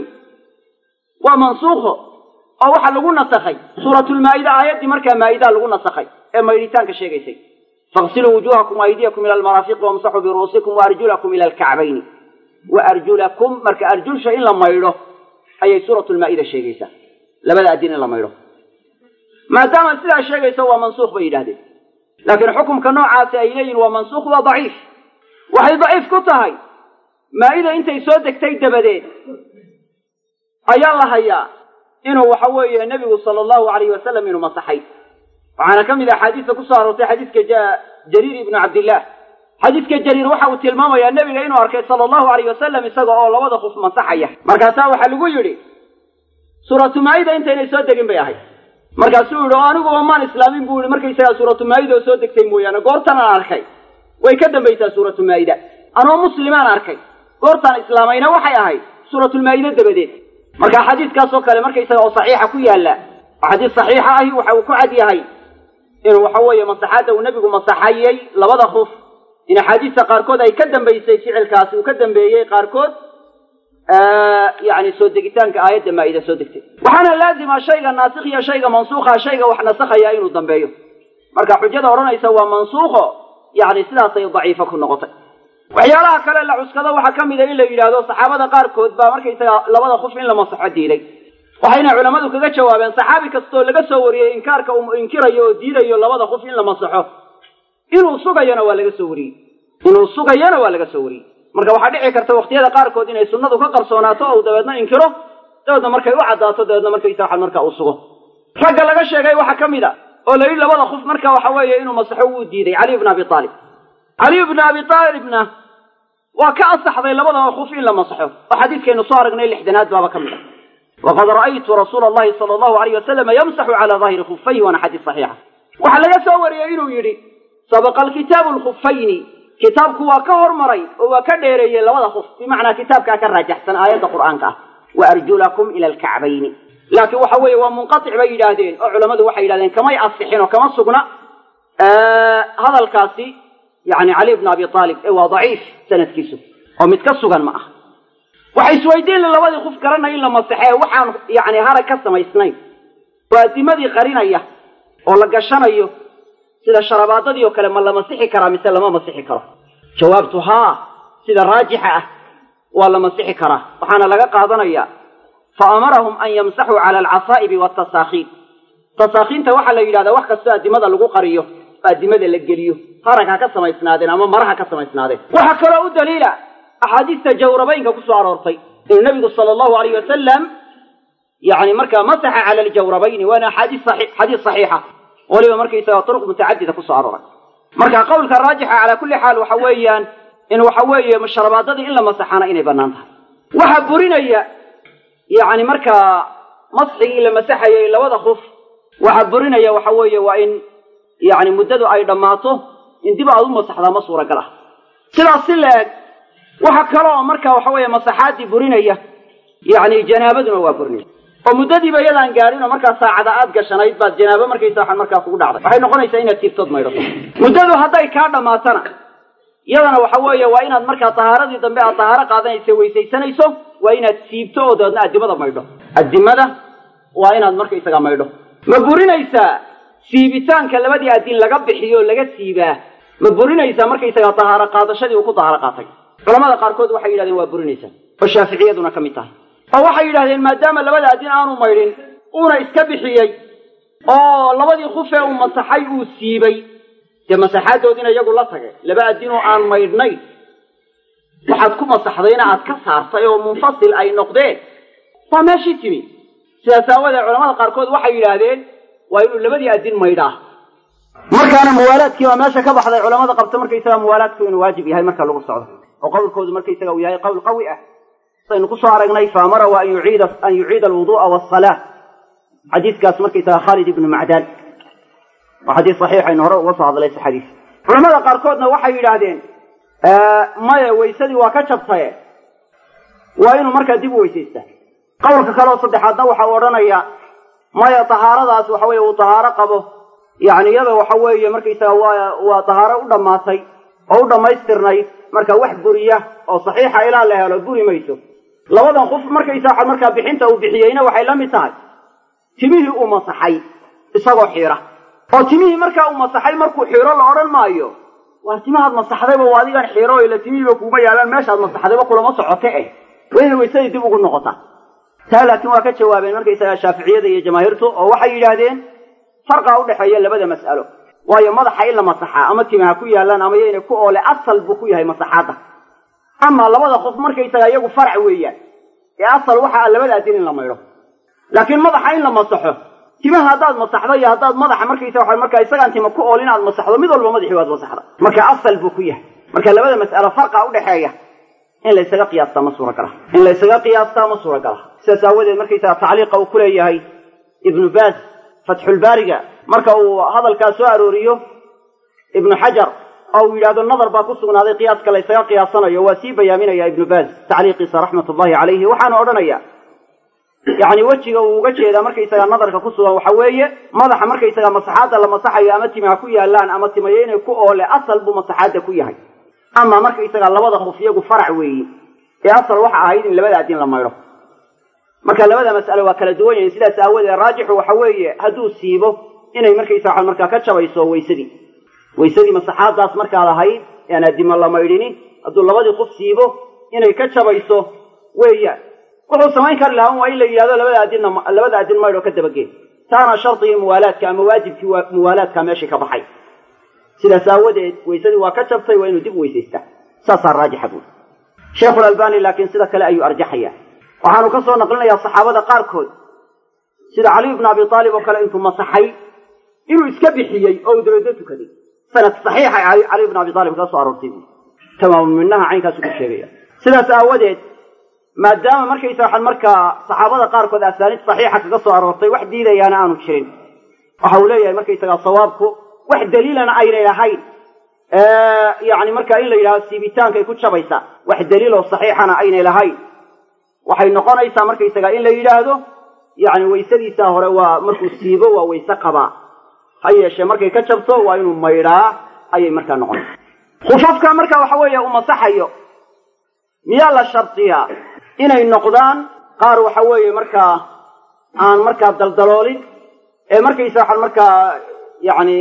Speaker 1: waa mansuukho oo waxaa lagu nasakhay suuratulmaa'ida aayaddii markaa maa'idaa lagu nasakhay ee maydhitaanka sheegaysay faqsiluu wujuuhakum aydiyakum ila almaraafiqi wamsaxuu biru'uusikum waarjulakum ila alkacbayni wa arjulakum marka arjulsha in la maydho ayay suuratulmaa'ida sheegaysaa labada adin in la maydho maadaama sidaa sheegaysa waa mansuukh bay yidhahdeen laakiin xukumka noocaasi ay leeyihin waa mansuukh waa daciif waxay daciif ku tahay maa'ida intay soo degtay dabadeed ayaa la hayaa inuu waxa weeye nebigu sala allahu alayhi wasalam inuu masaxay waxaana ka mid ah axaadiista ku soo aroortay xadiiska jariir ibnu cabdillaah xadiidka jariir waxa uu tilmaamayaa nebiga inuu arkay sala allahu alayh wasalam isaga oo labada khuf masaxaya markaasaa waxaa lagu yidhi suuratu maa'ida intaynay soo degin bay ahayd markaasuu yidhi oo aniguba maan islaamin buu yihi markaysagaa suuratu maa'ida oo soo degtay mooyaane goortan aan arkay way ka dambaysaa suuratu maa'ida anoo muslimaan arkay goortaan islaamayna waxay ahayd suuratulmaa'ide dabadeed marka xadiiskaasoo kale markaysaga oo saxiixa ku yaalla oo xadiis saxiixa ahi waxa uu ku cad yahay inuu waxa weeye masaxaadda uu nebigu masaxayey labada khuf in axaadiista qaarkood ay ka dambaysay ficilkaasi uu ka dambeeyey qaarkood yani soo degitaanka aayadda maa'ida soo degtay waxaana laazima shayga naasikh iyo shayga mansuukha shayga wax nasakhaya inuu dambeeyo marka xujada odhanaysa waa mansuukho yani sidaasay daciifo ku noqotay waxyaalaha kale la cuskado waxaa ka mida in la yidhaahdo saxaabada qaarkood baa markaysaga labada khuf in la masaxo diiday waxayna culammadu kaga jawaabeen saxaabi kastoo laga soo wariyey inkaarka uu inkirayo oo diidayo labada khuf in la masaxo inuu sugayona waa laga soo wariyey inuu sugayona waa laga soo wariyey marka waxaa dhici karta waqtiyada qaarkood inay sunnadu ka qarsoonaato ou dabeedna inkiro dabeedna markay u caddaato dabeedna markaysa waxa marka uu sugo ragga laga sheegay waxaa ka mid a oo la yidhi labada khuf marka waxa weeye inuu masaxo wuu diiday caliy bna abi aalib caliy bna abi aalibna waa ka asaxday labadaba khuf in la masaxo oo xadiiskaynu soo aragnay lixdanaad baaba ka mid a waqad ra'aytu rasuula allahi sala allahu alayh wasalama yamsaxu cala daahiri khufayhi waana xadiis saxiixa waxaa laga soo wariyey inuu yidhi sabaqa alkitaabu lkhufayni kitaabku waa ka hormaray oo waa ka dheereeyey labada khuf bimacnaa kitaabkaa ka raajaxsan aayadda qur'aanka ah wa arjulakum ila alkacbayni laakiin waxa weeye waa munqatic bay yidhaahdeen oo culammadu waxay yidhahdeen kamay asixin oo kama sugna hadalkaasi yani cali bna abi aalib ee waa daciif sanadkiisu oo mid ka sugan ma aha waxay isweydiin la labadii khuf garanaya in la masaxee waxaan yani harag ka samaysnayn oo adimadii qarinaya oo la gashanayo sida sharabaadadii oo kale ma la masixi karaa mise lama masixi karo jawaabtu haa sida raajixa ah waa la masixi karaa waxaana laga qaadanaya fa amarahum an yamsaxuu cala alcasaa'ibi watasaakhiin tasaakhiinta waxaa la yidhahdaa wax kastoo addimada lagu qariyo oo addimada la geliyo harag ha ka samaysnaadeen ama mara ha ka samaysnaadeen waxaa kaloo u daliila axaadiista jawrabaynka ku soo aroortay inuu nabigu sala allahu alayh wasalam yani markaa masaxa cala aljawrabayni waana axaadiis xadiis saxiixa waliba markaysaga turuq mutacadida kusoo arooray marka qowlka raajixa calaa kulli xaal waxa weeyaan in waxa weeye sharabaadadii in la masaxana inay bannaan tahay waxaa burinaya yani markaa masxigii la masaxayay labada khuf waxaa burinaya waxa weeye waa in yani muddadu ay dhammaato in dib aad u masaxdaa ma suuragal ah sidaas si la-eg waxa kaloo marka waxa weeye masaxaaddii burinaya yani janaabaduna waa burinaya oo muddadiiba iyadaan gaadhin oo markaa saacada aad gashanayd baad janaabo markaysa waxaan markaa kugu dhacday waxay noqonaysaa inaad tiibtood maydhato muddadu hadday kaa dhammaatana iyadana waxa weeye waa inaad markaa tahaaradii dambe aad tahaaro qaadanaysa weysaysanayso waa inaad siibto oo dabeedna addimada maydho addimada waa inaad markaysaga maydho ma burinaysaa siibitaanka labadii addin laga bixiyo laga siibaa ma burinaysaa markaysaga tahaaro qaadashadii uu ku tahaaro qaatay culamada qaarkood waxay yidhahdeen waa burinaysaa oo shaaficiyaduna ka mid tahay oo waxay yidhahdeen maadaama labada addin aanu maydhin uuna iska bixiyey oo labadii khufee uu masaxay uu siibay dee masaxaadoodina iyagu la tagay laba addinoo aan maydhnayn waxaad ku masaxdayna aad ka saartay oo munfasil ay noqdeen waa meeshii timi sidaas aawadeed culamada qaarkood waxay yidhaahdeen waa inuu labadii addin maydhaa markaana muwaalaadkii baa meesha ka baxday culamada qabta markaysaga muwaalaadku inuu waajib yahay marka lagu socdo oo qowlkoodu markaysaga uu yahay qowl qawi ah saynu kusoo aragnay faamara wa an yuciida an yuciida alwudu'a wasalaa xadiiskaas markaysaga khaalid ibnu macdaan waa xadiis saxiixaynu hore uga soo hadlay xadiis culamada qaarkoodna waxay yidhaahdeen maya weysadii waa ka jabtaye waa inuu markaa dib u weysaystaa qowlka kaleoo saddexaadna waxau odhanaya maya tahaaradaas waxa weye uu tahaaro qabo yani iyada waxa weeye markaysaga waa waa tahaaro u dhammaatay oo u dhammaystirnayd marka wax buriya oo saxiixa ilaa la helo buri mayso labadan qof markaysaa markaa bixinta uu bixiyeyna waxay la mid tahay timihii uu masaxay isagoo xiira oo timihii markaa uu masaxay markuu xiiro la odhan maayo waa timahaad masaxdayba waa adigan xiiro ila timihiiba kuuma yaalaan meeshaad masaxdayba kulama socote eh waa inay weysadii dib ugu noqotaa taa laakiin waa ka jawaabeen markaysaga shaaficiyada iyo jamaahiirtu oo waxay yidhaahdeen farqaa udhexeeya labada mas'alo waayo madaxa in la masaxaa ama timaha ku yaalaan ama yaynay ku oole asal buu ku yahay masaxaadda ama labada qof markaysaga iyagu farac weeyaan ee asal waxa a labada adin in la maydho laakiin madaxa in la masaxo timaha haddaad masaxdo iyo haddaad madaxa markaysa waa markaa isagaan tima ku ool inaad masaxdo mid walba madaxii waad masaxda marka asal buu ku yahay marka labada mas'alo farqa udhexeeya in la ysaga qiyaastaa ma suuragala in la ysaga qiyaastaa ma suuragala sidaas aawadeed markaysaga tacliiqa uu ku leeyahay ibnu baaz fatxulbaariga marka uu hadalkaa soo arooriyo ibnu xajar oo uu yidhahdo nadar baa ku sugnaaday qiyaaska la ysaga qiyaasanayo waa sii bayaaminaya ibnu baaz tacliiqiisa raxmat ullahi calayhi waxaana odhanaya yacni wejiga uu uga jeedaa markaysaga nadarka ku sugan waxa weeye madaxa markaysaga masaxaadda la masaxayo ama timaha ku yaalaan ama timayo inay ku oole asal buu masaxaadda ku yahay ama markaysaga labada khuf iyagu farac weeye ee asal waxa ahayd in labada adin la maydho marka labada mas'alo waa kala duwan yahin sidaas aawadeed raajixu waxa weeye hadduu siibo inay markaysaga markaa ka jabayso waysadii waysadii masaxaadaas markaad ahayd ean adimo la maydhini hadduu labadii qof siibo inay ka jabayso weeyaan wuxuu samayn kari lahaa waa in la yidhahdo labada adinna labada adin maydho ka dabageen taana shardigii muwaalaadka ama waajibkii muwaalaadka meeshii ka baxay sidaas aawadeed waysadii waa ka jabtay waa inuu dib weysaystaa saasaa raajixa buuri sheikhulalbani laakiin sida kale ayuu arjaxaya waxaanu ka soo naqlinayaa saxaabada qaarkood sida caliy bnu abi aalib oo kale intuu masaxay inuu iska bixiyey oo uu dabeedna tukaday sanad saxiixa caliy bnu abi aalib kaga soo aroortay buuri tamaamu minaha caynkaasu ku sheegaya sidaas aawadeed maadaama markaysa waxaan markaa saxaabada qaarkood asaaniid saxiixa kaga soo aroortay wax diidayaana aanu jirin waxa uu leeyahay markaysagaa sawaabku wax daliilana aynay lahayn yani markaa in la yidhahdo siibitaankay ku jabaysaa wax daliiloo saxiixana aynay lahayn waxay noqonaysaa markaysaga in la yidhaahdo yani waysadiisaa hore waa markuu siibo waa wayse qabaa ha yeeshee markay ka jabto waa inuu maydhaa ayay markaa noqonaysa khufafka marka waxa weeye uu masaxayo miyaa la shardiyaa inay noqdaan qaar waxa weeye markaa aan markaa daldaloolin ee markaysa waxaan markaa yani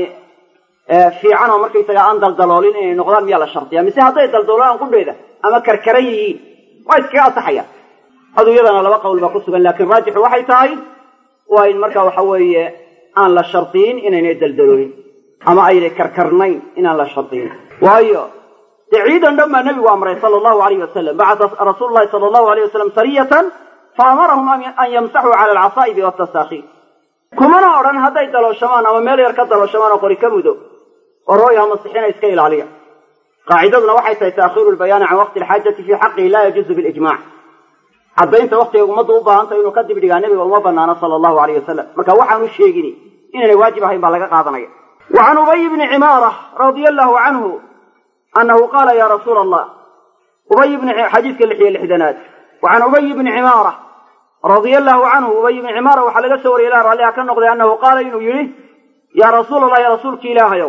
Speaker 1: fiican oo markaysaga aan daldaloolin inay noqdaan miyaa la shardiyaa mise hadday daldaloolaan qudheeda ama karkaran yihiin waa iskaga asaxayaan adu iyadana laba qowl baa ku sugan laakiin raajixu waxay tahay waa in marka waxa weeye aan la shardiyin inaynay daldaloolin ama aynay karkarnayn inaan la shardiyin waayo dee ciidan dhan baa nebigu amray sala allahu alayh wasalam bacata rasuulu llahi sala allahu alayh wasalam sariyatan fa amarahum an yamsaxuu cala alcasaa'ibi watasaakhiin kumana odhan hadday dalooshamaan ama meel yar ka dalooshamaan oo qori ka mudo oo rooyaha masixina iska ilaaliya qaacidaduna waxay tahay taakhiiru lbayaani can waqti alxaajati fii xaqihi laa yajuuzu bilijmac caddaynta waktiga ummaddu u baahantay inuu ka dib dhigaa nebiga uma banaano sala allahu alayh wasalam marka waxaanu sheegini inaynay waajib ahayn baa laga qaadanaya wa can ubay bni cimaara radia allahu canhu anahu qaala ya rasuula allah ubay bni xadiidka lix iyo lixdanaad wa can ubay bni cimaara radia allahu canhu ubay bni cimaara waxaa laga soo wariyay ilah ralliha ka noqday annahu qaala inuu yidhi yaa rasuula allah ya rasuulki ilaahayow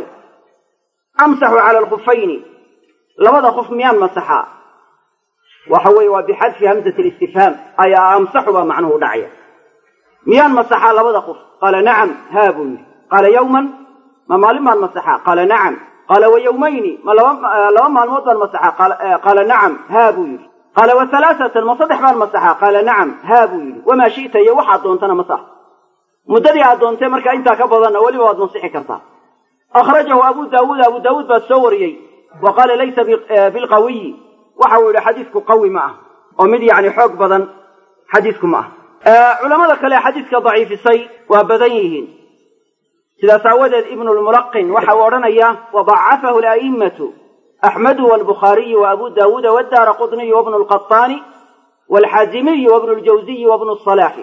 Speaker 1: amsaxu cala alkhufayni labada qof miyaan masaxaa waxa weeye waa bixadfi hamzati listifhaam ayaa amsaxu baa macnuhu dhacaya miyaan masaxaa labada qof qaala nacam haa buu yidhi qaala yawman ma maalin baan masaxaa qaala nacam qaala wa yawmayni ma laba maalmood baan masaxaa qaala nacam haa buu yidhi qaala wa halaasatan ma saddex baan masaxaa qaala nacam haa buu yidhi wamaa shi'ta iyo waxaad doontana masax muddadii aad doontee markaa intaa ka badanna weliba waad masixi kartaa akhrajahu abu daawuud abu daawuud baa soo wariyey wa qaala laysa bilqawiyi waxa uu yidhi xadiidku qawi ma ah oo mid yacni xoog badan xadiidku ma ah culamada kale xadiidka daciifisay waa badan yihiin sidaas aawadeed ibnu lmulaqin waxa uu odhanayaa wadacafahu ala'immatu axmedu walbukhaariyu wa abu daawuuda wadaara qutniyu wabnu lqaطaani walxaazimiyu wabnu ljawziyi wabnu salaaxi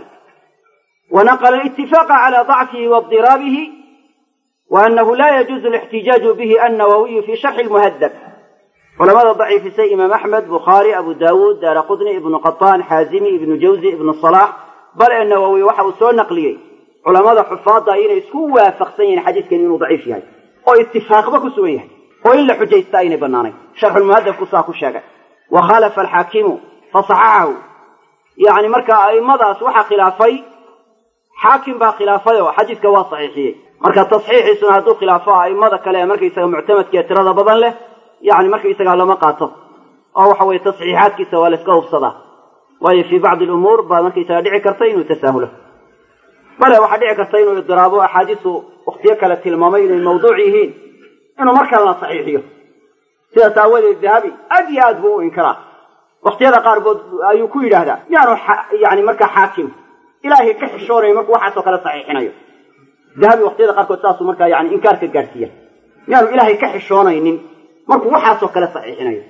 Speaker 1: wanaqla alitifaqa cala dacfihi wadiraabihi wa anahu la yajuuzu alixtijaaju bihi annawawiyu fi sharxi lmuhadab culamada daciifisay imaam axmed bukhaari abu daawuud daara qutni ibnu qaطaan xaazimi ibnu jawzi ibnu salaax bal ee nawowi waxa uu soo naqliyey culamada xufaadda inay isku waafaqsan yihiin xadiidkan inuu daciif yahay oo itifaaqba ku sugan yahay oo in la xujaysta aynay bannaanayn sharxulmuhadabku saa ku sheegay wa khalafa alxaakimu fasaxaxahu yacni marka a'immadaas waxaa khilaafay xaakim baa khilaafay oo xadiidka waa saxiixiyey marka tasxiixiisuna hadduu khilaafo a'immada kale ee markaysaga muctamadka ee tirada badan leh yani markaysagaa lama qaato oo waxa weye tasxiixaadkiisa waa la iska hubsadaa waayo fii bacdi lumuur baa markaysaga dhici karta inuu tasaahulo bale waxaa dhici karta inuu idiraabo axaadiisu waktiyo kale tilmaamay inay mawduuc yihiin inuu mar kalena saxiixiyo sidaas aawadeed dahabi aad iyo aad buu u inkaraa waktiyada qaarkood ayuu ku yidhaahdaa yaanu yani markaa xaakim ilaahay ka xishoonayo markuu waxaasoo kale saxiixinayo dahabi waktiyada qaarkood saasuu markaa yani inkaar ka gaadhsiiya yaanu ilaahay ka xishoonaynin markuu waxaasoo kale saxiixinayo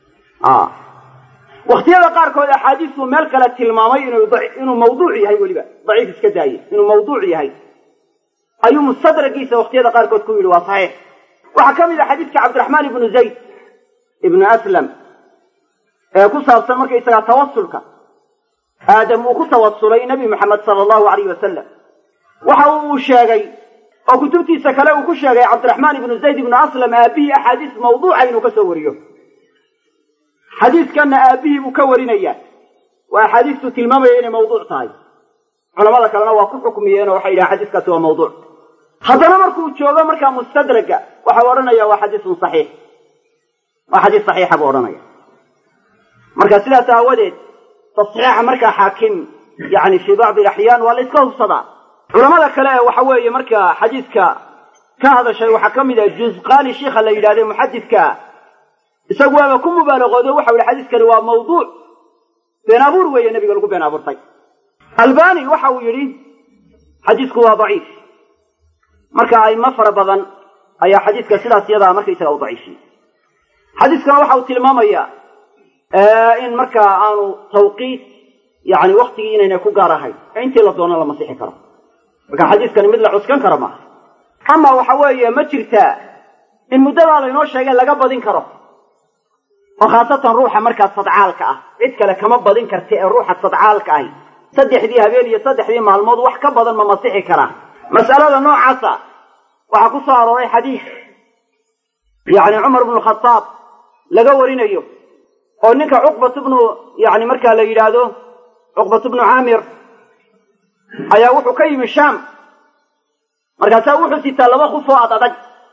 Speaker 1: waktiyada qaarkood axaadiistuu meel kale tilmaamay inuu mawduuc yahay weliba daciif iska daaye inuu mawduuc yahay ayuu mustadragiisa waktiyada qaarkood ku yidhi waa saxiix waxaa ka mid a xadiidka cabdiraxmaan ibnu zayd ibnu aslam ee ku saabsan markaysagaa tawasulka aadam uu ku tawasulay nebi moxamed sala allahu alayh wasalam waxa uu sheegay oo kutubtiisa kale uu ku sheegay cabdiraxmaan ibnu zayd ibnu aslam aabihii axaadiis mawduuca inuu ka soo wariyo xadiiskanna aabihii buu ka warinayaa waa axaadiistuu tilmaamaya inay mawduuc tahay culamada kalena waa ku xukmiyeen oo waxay yidhahan xadiiskaasi waa mawduuc haddana markuu joogo markaa mustadraga waxau odhanaya waa xadiisun saxiix waa xadiis saxiixa buu odhanaya marka sidaas aawadeed tasxiixa markaa xaakim yani fii bacdi alaxyaan waa la iska hubsadaa culamada kale ee waxa weeye markaa xadiiska ka hadashay waxaa ka mid ah juzqaani shiikha la yidhahde muxadidkaa isagu waaba ku mubaalaqoodo waxau yihi xadiiskani waa mawduuc been abuur weeye nebiga lagu been abuurtay albani waxa uu yidhi xadiisku waa daciif marka aimo fara badan ayaa xadiiska sidaas yadaa markaysaga u daciifiyey xadiiskana waxa uu tilmaamayaa in markaa aanu tawqiit yani waktigii inayna ku gaar ahayn ee intii la doono la masixi karo marka xadiiskani mid la cuskan karo maaha ama waxa weeye ma jirtaa in muddadaa laynoo sheegay laga badin karo oo khaasatan ruuxa markaa sadcaalka ah cid kale kama badin karta ee ruuxa sadcaalka ahi saddexdii habeen iyo saddexdii maalmood wax ka badan ma masixi karaa mas'alada noocaasa waxaa ku soo arooray xadiis yacni cumar bnu khadaab laga warinayo oo ninka cuqbatu bnu yani markaa la yidhaahdo cuqbatu bnu caamir ayaa wuxuu ka yimi shaam markaasaa wuxuu sitaa laba kuf oo ad adag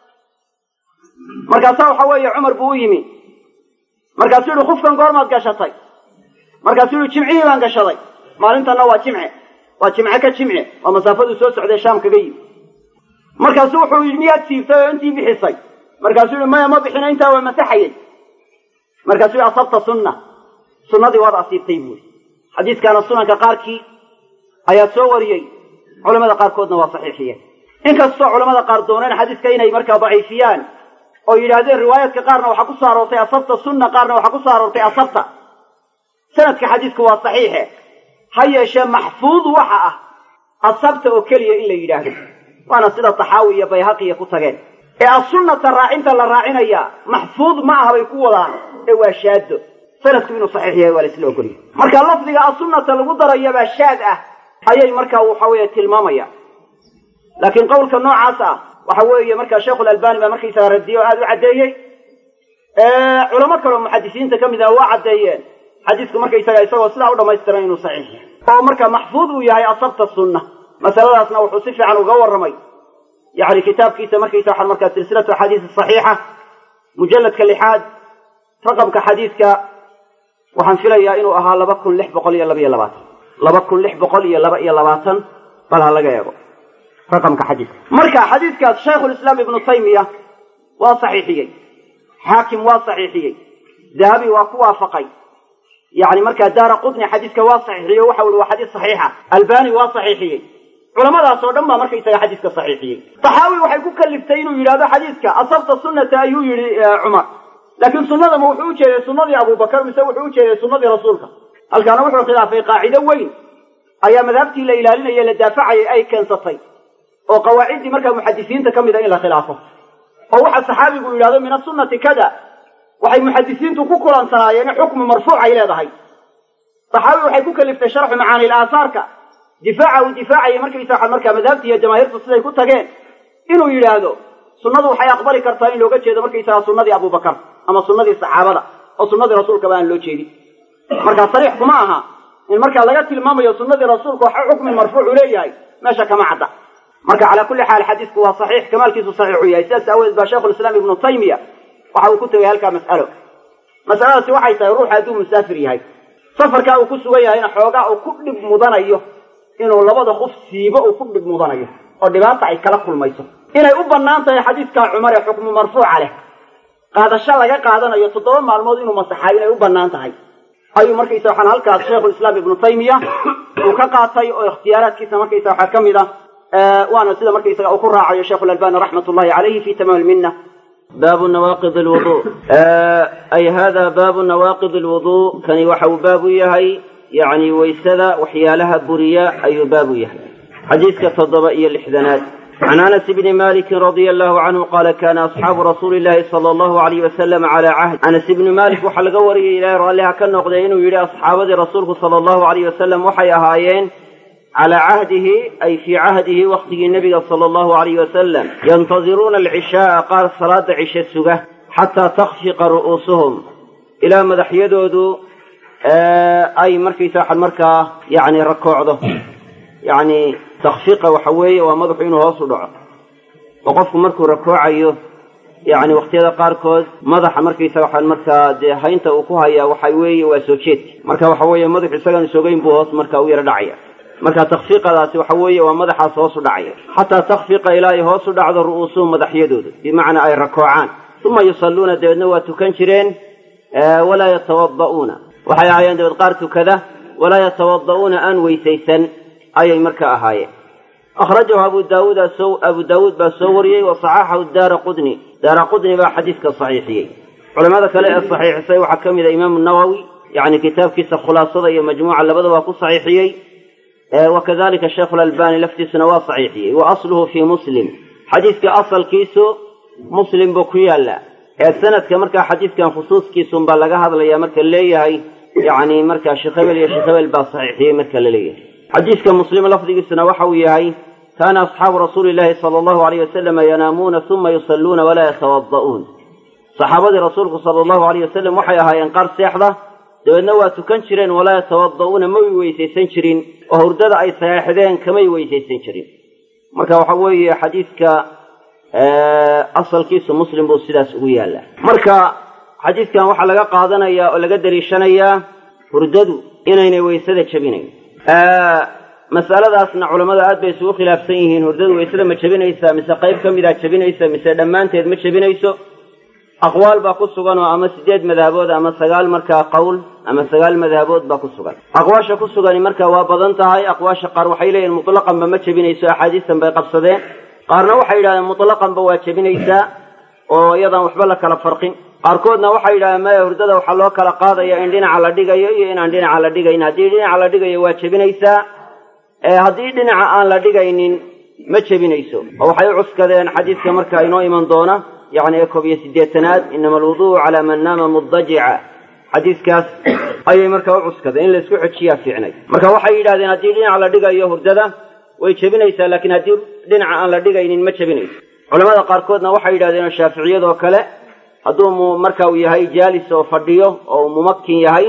Speaker 1: markaasaa waxa weeye cumar buu u yimi markaasuu yihi kufkan goormaad gashatay markaasuu yihi jimcihii baan gashaday maalintanna waa jimce waa jimce ka jimce waa masaafaduu soo socday shaam kaga yimi markaasuu wuxuu yidhi miyaad siibtay oo intii bixisay markaasuu yihi maya ma bixino intaa waa masaxayay markaasuu yihi asabta sunna sunnadii waad asiibtay buuri xadiiskaana sunanka qaarkii ayaa soo wariyey culamada qaarkoodna waa saxiixiyeen inkastoo culamada qaar dooneen xadiiska inay markaa daciifiyaan oo yidhaahdeen riwaayaadka qaarna waxaa ku soo aroortay asabta sunna qaarna waxaa ku soo aroortay asabta sanadka xadiisku waa saxiixe ha yeeshee maxfuud waxa ah asabta oo keliya in la yidhaahdo waana sida taxaawi iyo bayhaqiya ku tageen ee assunnata raacinta la raacinaya maxfuud ma aha bay ku wadaan ee waa shaado sanadku inuu saxiix yahay waa la isla ogolyahy marka lafdiga assunnata lagu darayabaa shaad ah ayay markaa waxa weeye tilmaamaya laakiin qowlka noocaas ah waxa weeye markaa sheikhulalbani baa markaysaga radiye oo aada u caddeeyey culamo kaleo muxadisiinta ka mid ah waa caddeeyeen xadiisku markaysaga isagoo sidaa u dhamaystiran inuu saxiix yahay oo marka maxfuud uu yahay asabta sunna masaladaasna wuxuu si fiican uga warramay yani kitaabkiisa markaysa waxaa markaa silsilatu axaadiis saxiixa mujalladka lixaad raqamka xadiidka waxaan filayaa inuu ahaa laba kun lix boqol iyo laba iyo labaatan laba kun lix boqol iyo laba iyo labaatan bal ha laga eego raqamka xadiidka marka xadiidkaas shaykhulislaam ibnu taymiya waa saxiixiyey xaakim waa saxiixiyey dahabi waa ku waafaqay yani markaa daara qutni xadiiska waa saxiixiyey waxa ui waa xadiis saxiixa albani waa saxiixiyey culamadaas oo dhan baa markaysaga xadiiska saxiixiyey taxaawi waxay ku kaliftay inuu yidhahdo xadiiska asabta sunnata ayuu yidhi cumar laakiin sunnada ma wuxuu ujeeday sunnadii abubakar mise wuxuu ujeeday sunnadii rasuulka halkaana wuxuu khilaafay qaacido weyn ayaa madhabtii la ilaalinaya la daafacayay ay keensatay oo qawaaciddii markaa muxadisiinta ka mid a in la khilaafo oo waxa saxaabigu yidhahdo min asunnati kada waxay muxadisiintu ku kulansanaayeen in xukmu marfuuc ay leedahay saxaabi waxay ku kaliftay sharxu macaani aasaarka difaaca uu difaacayay markaysa markaa madhabti iyo jamaahiirtu siday ku tageen inuu yidhaahdo sunnadu waxay aqbali kartaa in looga jeedo markaysaga sunnadii abubakar ama sunnadii saxaabada oo sunnadii rasuulkaba aan loo jeedin markaa sariix kuma aha in markaa laga tilmaamayo sunnadii rasuulka waxa xukmi marfuucu leeyahay meesha kama cadda marka calaa kulli xaal xadiisku waa saxiix kamaalkiisu saxiixu yahay sidaas aawadeed baa shaykhulislaam ibnu taymiya waxa uu ku tegay halkaa mas'alo masaladaasi waxay tahay ruux hadduu musaafir yahay safarkaa uu ku sugan yahayna xoogaa uu ku dhib mudanayo inuu labada kuf siibo uu ku dhib mudanayo oo dhibaata ay kala kulmayso inay u bannaan tahay xadiiskaa cumar ee xukmu marfuuca leh qaadasho laga qaadanayo toddoba maalmood inuu masaxaa inay u bannaan tahay ayuu markaysa waxaan halkaas shaykhulislaam ibnu taymiya uu ka qaatay oo ikhtiyaaraadkiisa markaysa waxaa ka mid a waana sida markaysaga uu ku raacayo sheikhu lalbani raxmat ullahi calayhi fi tamaam lminna baabu nawaaqid alwudu ay hada baabu nawaaqid alwudu kani waxa uu baab u yahay yacni waysada waxyaalaha buriya ayuu baab u yahay xadiiska toddoba iyo lixdanaad can anas bni maliki radia allahu canhu qaala kana asxaabu rasuuli llahi sala allahu alayh wasalam calaa cahd anas ibni malik waxaa laga wariyay ilaahay raalliha ka noqday inuu yidhi asxaabadii rasuulku sala allahu alayh wasalam waxay ahaayeen calaa cahdihi ay fii cahdihi waktigii nebiga sala allahu alayh wasalam yantadiruuna alcishaaa qaar salaada cishe suga xataa takhfiqa ru'uusuhum ilaa madaxyadoodu ay markaysa waxaan markaa yani rakoocdo yacni takfiqa waxa weeye waa madaxu inuu hoos u dhaco oo qofku markuu rakoocayo yacni wakhtiyada qaarkood madaxa markaysa waxaan markaa dee haynta uu ku hayaa waxa weeye waa soo jeedka marka waxa weeye madaxu isagaan sogayn buu hoos marka u yaro dhacaya marka takfiiqadaasi waxa weeye waa madaxaas hoos u dhacaya xataa takfiqa ilaa ay hoos u dhacdo ru'uusuhum madaxyadooda bimacnaa ay rakoocaan uma yusalluuna dabeedna waa tukan jireen walaa yatawada'uuna waxay ahaayeen dabeed qaar tukada walaa yatawada'uuna aan weysaysan ayay marka ahaayeen akhrajahu abu daawuud abu daawuud baa soo wariyey wa saxaxahu daara qudni daara qudni baa xadiiska saxiixiyey culamada kale ee saxiixisay waxaa ka mid a imaamu nawowi yacni kitaabkiisa khulaasada iyo majmuuca labadaba ku saxiixiyey wa kadalika sheikhu lalbani laftiisuna waa saxiixiyey wa asluhu fii muslim xadiiska asalkiisu muslim buu ku yaallaa ee sanadka markaa xadiiskan khusuuskiisunbaa laga hadlaya marka leeyahay yacni markaa sheekh hebel iyo sheekh hebel baa saxiixiyey marka la leeyahay xadiiska muslim lafdigiisuna waxa uu yahay kaana asxaabu rasuuli llahi sala allahu alayh wasalama yanaamuuna uma yusalluuna walaa yatawada'uun saxaabadii rasuulku sala allahu alayh wasalam waxay ahaayeen qaar seexda dabeedna waa tukan jireen walaa yatawada'uuna may weysaysan jirin oo hurdada ay saxeexdeen kamay weysaysan jirin marka waxa weeye xadiiska asalkiisu muslim buu sidaas ugu yaallaa marka xadiiskan waxaa laga qaadanayaa oo laga daliishanayaa hurdadu inaynay weysada jebinayn masaladaasna culammada aad bay isugu khilaafsan yihiin hurdadu weysada ma jebinaysaa mise qayb ka midaa jebinaysa mise dhammaanteed ma jebinayso aqwaal baa ku sugan oo ama sideed madhabood ama sagaal markaa qowl ama sagaal madhabood baa ku sugan aqwaasha ku sugani marka waa badan tahay aqwaasha qaar waxay leeyihin mutlaqanba ma jebinayso axaadiistan bay qabsadeen qaarna waxay yidhahdeen mutlaqanba waa jebinaysaa oo iyadaan waxba la kala farqin qaarkoodna waxay yidhahdeen maya hurdada waxaa loo kala qaadaya in dhinaca la dhigayo iyo inaan dhinaca la dhigayn haddii dhinaca la dhigayo waa jebinaysaa haddii dhinaca aan la dhigaynin ma jebinayso oo waxay u cuskadeen xadiiska marka inoo iman doona yacni ee koob iyo siddeetanaad inama alwudu'u calaa man naama mudajica xadiiskaas ayay marka u cuskadeen in la isku xojiyaa fiicnay marka waxay yidhahdeen haddii dhinaca la dhigayo hurdada way jebinaysaa laakiin haddii dhinaca aan la dhigaynin ma jebinayso culamada qaarkoodna waxay yidhahdeen shaaficiyadoo kale hadduu mu marka uu yahay jaalis oo fadhiyo oo uu mumakin yahay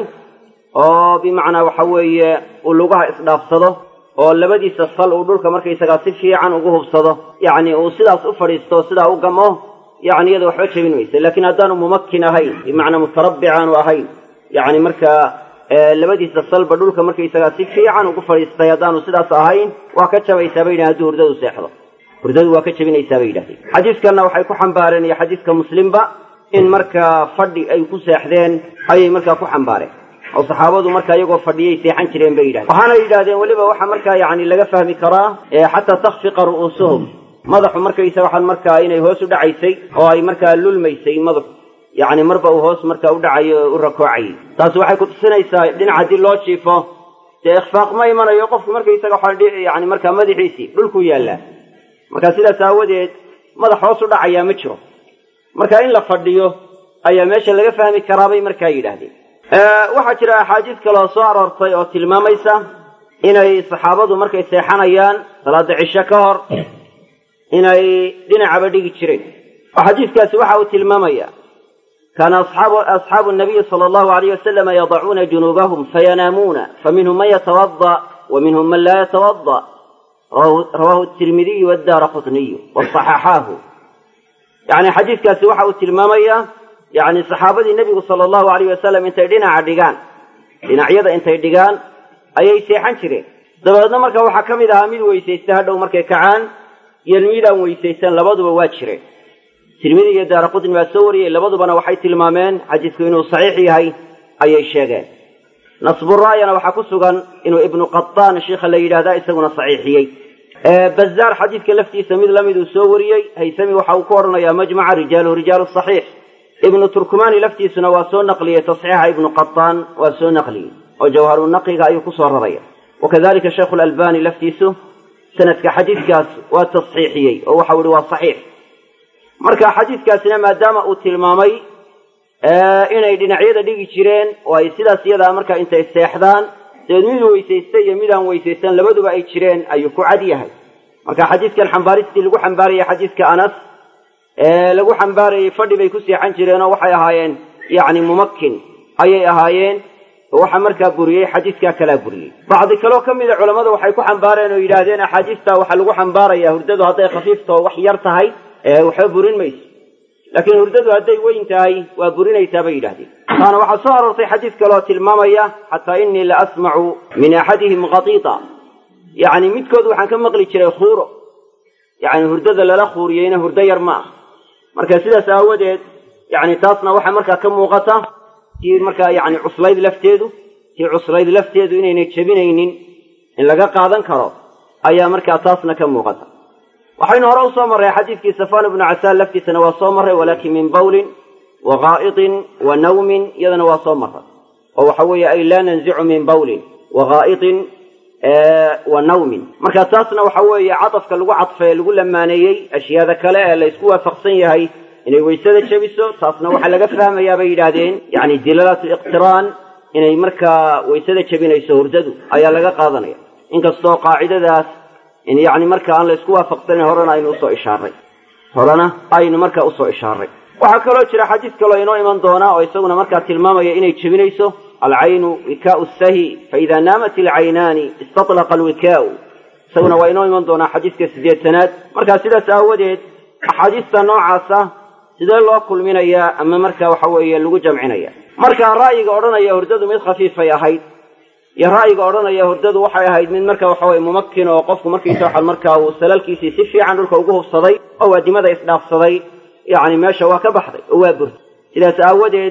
Speaker 1: oo bimacnaa waxa weeye uu lugaha isdhaafsado oo labadiisa sal uu dhulka markaysagaa si fiican ugu hubsado yacni uu sidaas u fadhiisto sidaa u gamo yacni iyada waxba jebin maysa laakiin haddaanu mumakin ahayn bimacnaa mutarabbic aanu ahayn yacni markaa labadiisa salba dhulka markaysagaa si fiican ugu fadhiistay haddaanu sidaas ahayn waa ka jabaysaa bay yidhahen hadduu hurdadu seexdo hurdadu waa ka jebinaysaa bay yidhahdeen xadiiskanna waxay ku xambaareen iyo xadiiska muslimba in markaa fadhi ay ku seexdeen ayay markaa ku xambaareen oo saxaabadu markaa iyagoo fadhiyay seexan jireen bay yidhahdeen waxaana yidhahdeen weliba waxaa markaa yacni laga fahmi karaa xataa takfiqa ru'uusuhum madaxu markaysa waxaan markaa inay hoos u dhacaysay oo ay markaa lulmaysay madaxu yacni marba uu hoos markaa u dhacayo o u rakoocayay taasi waxay kutusinaysaa dhinac haddii loo jiifo dee ikhfaaq ma imanayo qofku markaysaga waxaa yani markaa madaxiisii dhulku yaallaa marka sidaas aawadeed madax hoos u dhacayaa ma jiro marka in la fadhiyo ayaa meesha laga fahmi karaabay markaa yidhaahdeen waxaa jira axaadiis kaloo soo aroortay oo tilmaamaysa inay saxaabadu markay seexanayaan salaada cisho ka hor inay dhinacaba dhigi jireen xadiiskaasi waxa uu tilmaamaya kaana asxaabu nabiyi sala allahu alayh wasalama yadacuuna junuubahum fayanaamuuna faminhum man yatawada wa minhum man laa yatawada rawahu tirmidiyu wadaara qutniyu wasaxaxaahu yani xadiiskaasi waxa uu tilmaamaya yani saxaabadii nebigu sala allahu alayh wasalam intay dhinaca dhigaan dhinacyada intay dhigaan ayay seexan jireen dabeedna marka waxaa ka mid ahaa mid weysaysta hadhow markay kacaan iyo midaan weysaysan labaduba waa jireen tirmidi iyo daara qutni baa soo wariyey labadubana waxay tilmaameen xadiisku inuu saxiix yahay ayay sheegeen nasburaayana waxaa ku sugan inuu ibnu qataan sheikha la yidhahda isaguna saxiixiyey bazaar xadiidka laftiisa mid lamid uu soo wariyey haysami waxa uu ku odhanayaa majmaca rijaaluhu rijaalu saxiix ibnu turkumani laftiisuna waa soo naqliyey tasxiixa ibnu qataan waa soo naqliyey oo jawharu naqiga ayuu kusoo raraya wakadalika sheikhu lalbani laftiisu sanadka xadiidkaas waa tasxiixiyey oo waxau ihi waa saxiix marka xadiidkaasina maadaama uu tilmaamay inay dhinacyada dhigi jireen oo ay sidaas iyadaa markaa intay seexdaan dabeed mid weysaysta iyo midaan weysaysan labaduba ay jireen ayuu ku cad yahay marka xadiidkan xambaaristii lagu xambaarayay xadiidka anas lagu xambaarayay fadhi bay ku seexan jireen oo waxay ahaayeen yacni mumakin ayay ahaayeen waxa markaa buriyey xadiidkaa kalaa buriyey bacdi kaloo ka mida culammadu waxay ku xambaareen oo yidhaahdeen axaadiista waxaa lagu xambaarayaa hurdadu hadday khafiiftao wax yar tahay waxba burin mayso laakiin hurdadu hadday weyn tahay waa burinaysaa bay yidhahdeen taana waxaa soo aroortay xadiid kaloo tilmaamaya xataa inii la asmacu min axadihim khatiita yacni midkood waxaan ka maqli jiray khuuro yacni hurdada lala khuuriyeyna hurdo yar ma ah marka sidaas aawadeed yacni taasna waxaa markaa ka muuqata tii markaa yacni cuslayd lafteedu tii cuslayd lafteedu inaynay jebinaynin in laga qaadan karo ayaa markaa taasna ka muuqata waxaynu hore usoo marray xadiidkii safaan ibnu casaan laftiisana waa soo marray walaakin min bawlin wa gaa'itin wa nawmin iyadana waa soo marray oo waxa weeye ay laa nanzicu min bawlin wa gaa'itin wa nawmin marka taasna waxa weeye cadafka lagu cadfee lagu lamaaneeyey ashyaada kale ee la isku waafaqsan yahay inay weysada jebiso taasna waxaa laga fahmayaa bay yidhaahdeen yacni dilaalatu iqtiraan inay markaa weysada jebinayso hurdadu ayaa laga qaadanaya inkastoo qaacidadaas in yacni marka aan la isku waafaqsanin horena aynu usoo ishaaray horena aynu markaa usoo ishaaray waxaa kaloo jira xadiid kaloo inoo iman doonaa oo isaguna markaa tilmaamaya inay jebinayso alcaynu wikaau sahi faida naamat alcaynaani istatlaqa alwikaau isaguna waa inoo iman doonaa xadiidka sideetanaad markaa sidaas aawadeed axaadiista noocaasa sidee loo kulminayaa ama marka waxa weeye lagu jamcinaya marka ra'yiga odhanaya hurdadu mid khafiifay ahayd iyo ra'yiga odhanaya hurdadu waxay ahayd mid marka waxa weye mumakin oo qofku markiisa waxaa markaa uu salalkiisii si fiican dhulka ugu hubsaday oo waadimada isdhaafsaday yacni meesha waa ka baxday oo waa burtay sidaas aawadeed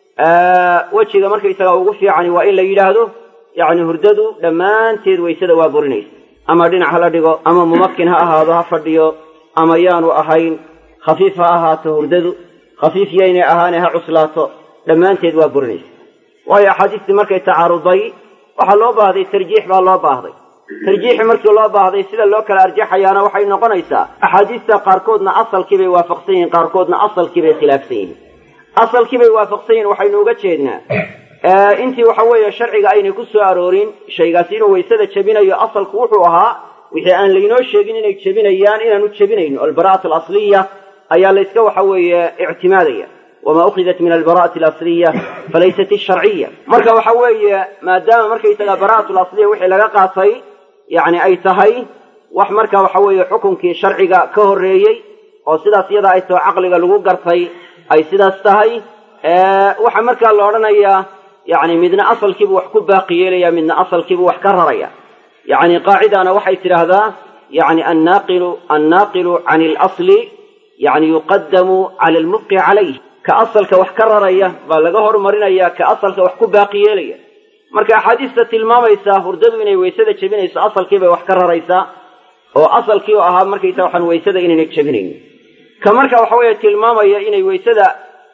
Speaker 1: wejiga markaysaga ugu fiicani waa in la yidhaahdo yacni hurdadu dhammaanteed waysada waa burinaysa ama dhinac hala dhigo ama mumakin ha ahaado ha fadhiyo ama yaanu ahayn khafiif ha ahaato hurdadu khafiif yaynay ahaane ha cuslaato dhammaanteed waa burinaysa waayo axaadiistii markay tacaaruday waxaa loo baahday tarjiix baa loo baahday tarjiixi markii loo baahday sida loo kala arjaxayaana waxay noqonaysaa axaadiista qaarkoodna asalkiibay waafaqsan yihiin qaarkoodna asalkiibay khilaafsan yihiin asalkiibay waafaqsan yihin waxaynu uga jeednaa intii waxa weeye sharciga aynay ku soo aroorin shaygaasi inuu waysada jebinayo asalku wuxuu ahaa wixii aan laynoo sheegin inay jebinayaan inaanu jebinayn o albara'atu alasliya ayaa layska waxa weeye ictimaadaya wma ukhidat min albara'ati alasliya falaysat isharciya marka waxa weeye maadaama markaysaga bara'atu lasliya wixii laga qaatay yani ay tahay wax marka waxa weeye xukunkii sharciga ka horreeyey oo sidaas iyada ay taho caqliga lagu gartay ay sidaas tahay waxaa markaa la odhanayaa yani midna asalkiibu wax ku baaqi yeelaya midna asalkiibu wax ka raraya yani qaacidana waxay tidhaahdaa yani annaaqilu annaaqilu can اlasli yani yuqadamu cala almubqi calayh ka asalka wax ka raraya baa laga hormarinaya ka asalka wax ku baaqi yeelaya marka axaadiista tilmaamaysaa hurdadu inay waysada jebinayso asalkiibay wax ka raraysaa oo asalkii oo ahaa markaysa waxaan waysada inaynay jebinaynin ka marka waxa weeye tilmaamaya inay waysada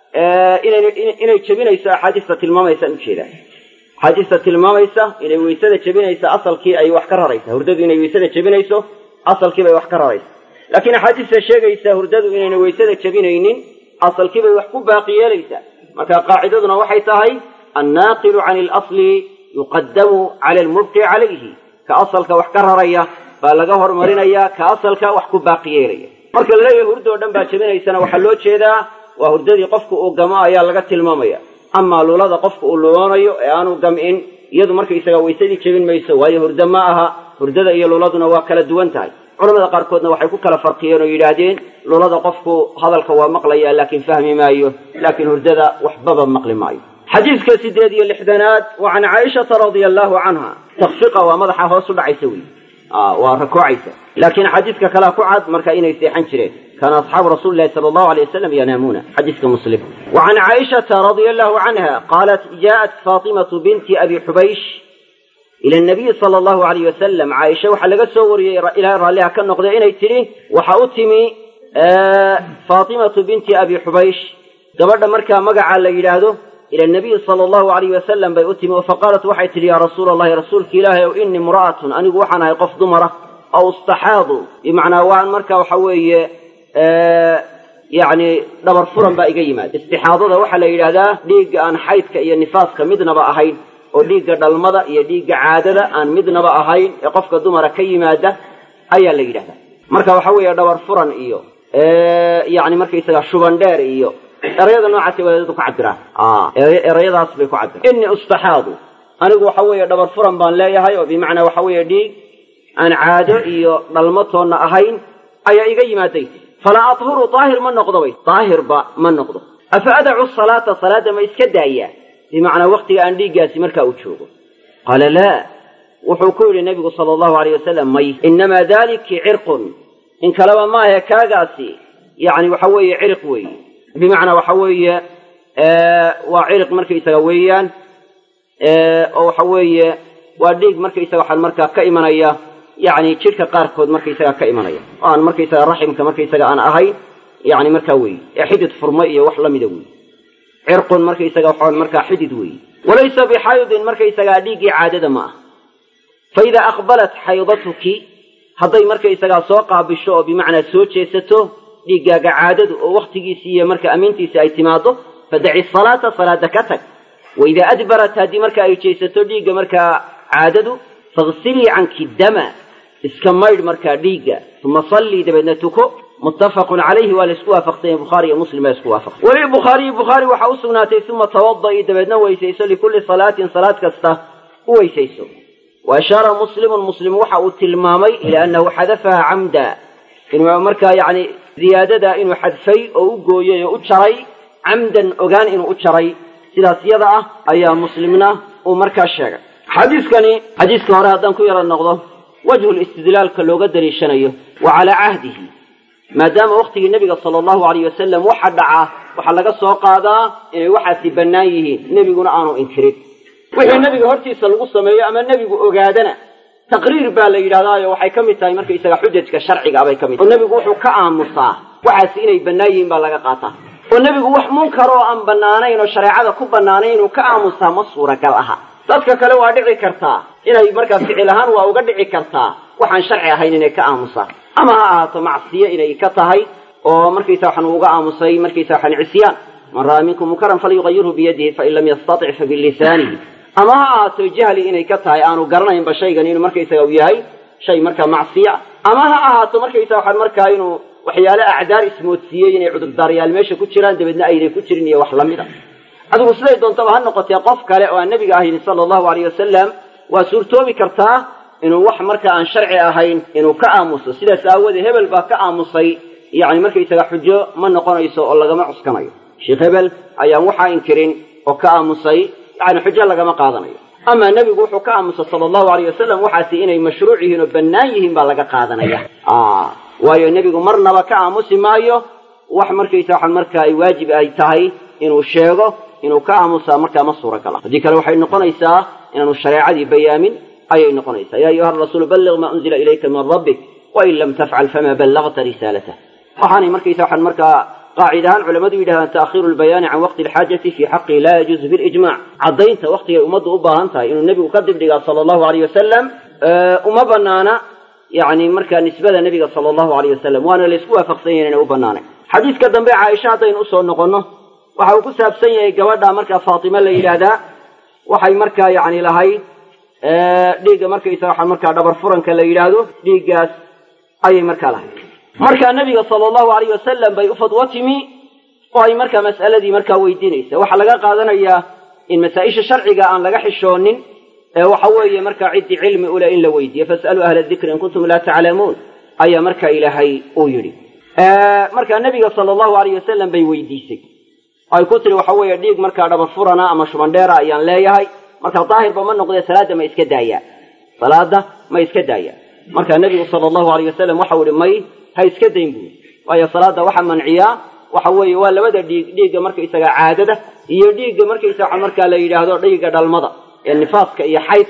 Speaker 1: inay jebinayso axaadiista tilmaamaysaan ujeedaa axaadiista tilmaamaysa inay waysada jebinayso asalkii ay wax ka raraysa hurdadu inay waysada jebinayso asalkiibay wax ka raraysa laakiin axaadiista sheegaysa hurdadu inayna waysada jebinaynin asalkiibay wax ku baaqi yeelaysaa marka qaacidaduna waxay tahay annaaqilu can ilasli yuqadamu cala almubqi calayhi ka asalka wax ka raraya baa laga hormarinaya ka asalka wax ku baaqi yeelaya marka la leeyahay hurdo o dhan baa jebinaysana waxaa loo jeedaa waa hurdadii qofka uu gamo ayaa laga tilmaamaya amaa lulada qofka uu luloonayo ee aanu gam'in iyadu markaysaga waysadii jebin mayso waayo hurdo ma aha hurdada iyo luladuna waa kala duwan tahay culamada qaarkoodna waxay ku kala farqiyeen oo yidhaahdeen lulada qofku hadalka waa maqlaya laakiin fahmi maayo laakiin hurdada waxbaba maqli maayo xadiidka sideed iyo lixdanaad wa can caaishata radia allahu canha takfiqa waa madaxa hoos u dhacaysa wey waa rakoocaysa laakiin xadiidka kalea ku cad marka inay seexan jireen kaana asxaabu rasuuli lahi sala allahu alay wasalam yanaamuuna xadiiska muslim wa can caaishata radia allahu canha qaalat jaءat faatimatu binti abi xubaysh ila nabiyi sala allahu alayh wasalam caaisha waxaa laga soo wariyey ilahay raalliha ka noqday inay tidhi waxa u timi faatimatu binti abi xubaysh gabadha markaa magacaa la yidhaahdo ila nabiyi sala allahu alayh wasalam bay u timi oo faqaalat waxay tidhi yaa rasuula allahi rasuulka ilaahay ow inii imra'atun anigu waxaan ahay qof dumara aw istaxaadu bimacnaa waan marka waxa weeye yacni dhabar furan baa iga yimaada istixaadada waxaa la yidhaahdaa dhiigga aan xaydka iyo nifaaska midnaba ahayn oo dhiigga dhalmada iyo dhiigga caadada aan midnaba ahayn ee qofka dumara ka yimaada ayaa la yidhahdaa marka waxa weeye dhabar furan iyo yani markaysaga shuban dheer iyo erayada noocaasay wadaadadu ku cabiraan erayadaas bay ku cabiraan inii ustaxaadu anigu waxa weeye dhabar furan baan leeyahay oo bimacnaa waxa weeye dhiig aan caado iyo dhalmo toonna ahayn ayaa iga yimaaday falaa athuru daahir ma noqdo bay daahirba ma noqdo afa adacu salaata salaadda ma iska daayaa bimacnaa waktiga aan dhiiggaasi markaa uu joogo qaala laa wuxuu ku yidhi nebigu sala allahu alayh wasalam may inamaa daliki cirqun in kaleba maahe kaagaasi yacni waxa weeye ciriq weeye bimacnaa waxa weeye waa ciriq markaysaga weeyaan oo waxa weeye waa dhiig markaysaga waxaan markaa ka imanaya yacni jidhka qaarkood markaysaga ka imanaya oo aan markaysaga raximka markaysaga aan ahayn yani markaa weeye ee xidid furma iyo wax lamida weeye cirqun markaysaga waxaan markaa xidid weeye walaysa bixaydin markaysagaa dhiiggii caadada ma ah fa idaa aqbalat xaydatuki hadday markaysagaa soo qaabisho oo bimacnaa soo jeesato dhiiggaaga caadadu oo wakhtigiisii iyo marka amiintiisi ay timaado fadaci salaata salaada ka tag wa idaa adbarat haddii marka ay jeesato dhiigga markaa caadadu faghsilii canki dama iska maydh markaa dhiigga uma sallii dabeedna tuko muttafaqun calayhi waa laisku waafaqsanya bukhaari iyo muslim baa isku waafaqsay walilbukhaariyi bukhaari waxaa u sugnaatay uma tawada'i dabeedna weysayso likulli salaatin salaad kasta u weysayso wa ashaara muslimun muslim waxa uu tilmaamay ilaa annahu xadafaha camda inuu markaa yacni ziyaadada inuu xadfay oo u gooyey oo u jaray camdan ogaan inuu u jaray sidaas yada ah ayaa muslimna uu markaa sheegay xadiiskani xadiiska hore haddaan ku yaro noqdo wajhu listidlaalka looga daliishanayo wa calaa cahdihi maadaama waktigii nebiga sala allahu alayh wasalam waxa dhaca waxaa laga soo qaadaa inay waxaasi bannaan yihiin nebiguna aanu inkirin wixii nebiga hortiisa lagu sameeyo ama nebigu ogaadana taqriir baa la yidhahdaayo waxay ka mid tahay markaysaga xujajka sharciga bay ka mid tahay oo nebigu wuxuu ka aamusaa waxaasi inay bannaan yihiin baa laga qaataa oo nebigu wax munkar oo aan bannaanayn oo shareecada ku bannaanayn inuu ka aamusaa ma suuragal aha dadka kale waa dhici kartaa inay markaa ficil ahaan waa uga dhici kartaa waxaan sharci ahayn inay ka aamusaan ama ha ahaato macsiyo inay ka tahay oo markaysa waxaan uga aamusay markaysa waxaan cisyaan man ra'aa minkum munkaran falyuqayirhu biyadihi fain lam yastatic fa bilisaanihi ama ha ahaato jahli inay ka tahay aanu garanaynba shaygan inuu markaysaga u yahay shay markaa macsiya ama ha ahaato markaysa waxaan markaa inuu waxyaale acdaar ismoodsiiyey inay cudurdaaryaal meesha ku jiraan dabeedna aynay ku jirin iyo wax lamid a adigu siday doontaba ha noqotee qof kale oo aan nebiga ahayn sala allahu alayh wasalam waa suurtoobi kartaa inuu wax marka aan sharci ahayn inuu ka aamuso sidaas aawoodee hebel baa ka aamusay yacni markaysaga xujo ma noqonayso oo lagama cuskanayo sheekh hebel ayaan waxaa inkirin oo ka aamusay yani xujo lagama qaadanayo amaa nebigu wuxuu ka aamusay sala allahu alayh wasalam waxaasi inay mashruuc yihiin oo bannaan yihiin baa laga qaadanaya waayo nebigu marnaba ka aamusi maayo wax markaysa waxaan marka ay waajib ay tahay inuu sheego inuu ka aamusaa markaa ma suuragal ah haddii kale waxay noqonaysaa inaanu shareecadii bayaamin ayay noqonaysaa ya ayuha rasuulu balliq maa unzila ilayka min rabbik wain lam tafcal fama ballagta risaalatah waxaanay markaysa waxaan markaa qaacid ahaan culamadu yidhahdaan ta'khiiru lbayaani can waqti alxaajati fii xaqii laa yajuuzu bilijmac caddaynta waqtigay ummaddu u baahan tahay inuu nebigu ka dibdhigaa sala allahu alayh wasalam uma banaana yani markaa nisbada nebiga sala allahu alayh wasalam waana laysku waafaqsan yahin inay u banaanay xadiiska dambe caaisha haddaynu usoo noqonno waxa uu ku saabsan yahay gabadha markaa faatime la yidhaahdaa waxay markaa yani lahayd dhiigga markaysa waxa markaa dhabar furanka la yidhaahdo dhiiggaas ayay markaa lahayd markaa nebiga sala allahu alayh wasalam bay u fadwo timi oo ay markaa mas'aladii markaa weydiinaysa waxaa laga qaadanayaa in masaa-isha sharciga aan laga xishoonin ee waxa weeye markaa ciddii cilmi ule in la weydiiyo fas'aluu ahla dikri in kuntum laa taclamuun ayaa markaa ilaahay uu yidhi markaa nebiga sala allahu alayh wasalam bay weydiisay ay ku tiri waxa weeye dhiig markaa dhabar furana ama shubandheera ayaan leeyahay marka daahirba ma noqdee salaadda ma iska daayaa salaada ma iska daayaa markaa nebigu sala allahu alayh wasalam waxau ihi may ha iska dayn buuri waayo salaadda waxa manciyaa waxa weeye waa labada dhiig dhiigga markaysaga caadada iyo dhiigga markaysaga markaa la yidhaahdo dhiigga dhalmada ee nifaaska iyo xaydka